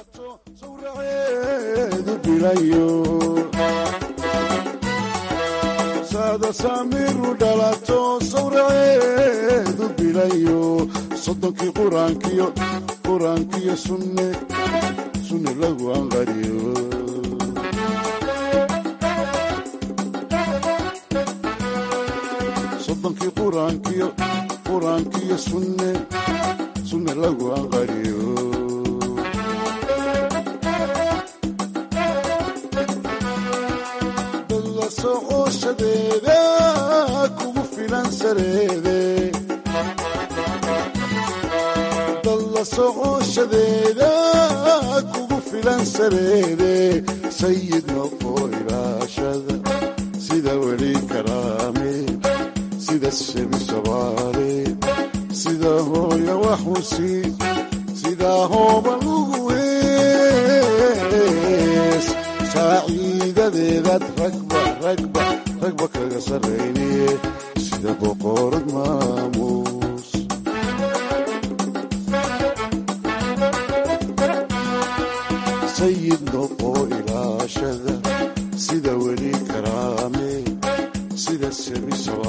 eedu bilayo saada saamiir u dhalato sawraceedu bilayo soddonkii quraankiyo quraankiyo sunne sunne lagu anqariyo soddonkii quraankiyo quraankiyo sunne sunne lagu anqariyo dalla socoshadeeda kugu filan sareede dalla socoshadeeda kugu filan sareede sayid noqo ilaashada sida weli karaame sida shebi sabaale sida hooya waxusi sida hooba lugu hees saaciidadeedaad ragba ragba ragba kaga sarrayniye sida boqorad maamuus sayid noqo ilaashada sida weli karaame sida shebi sabaale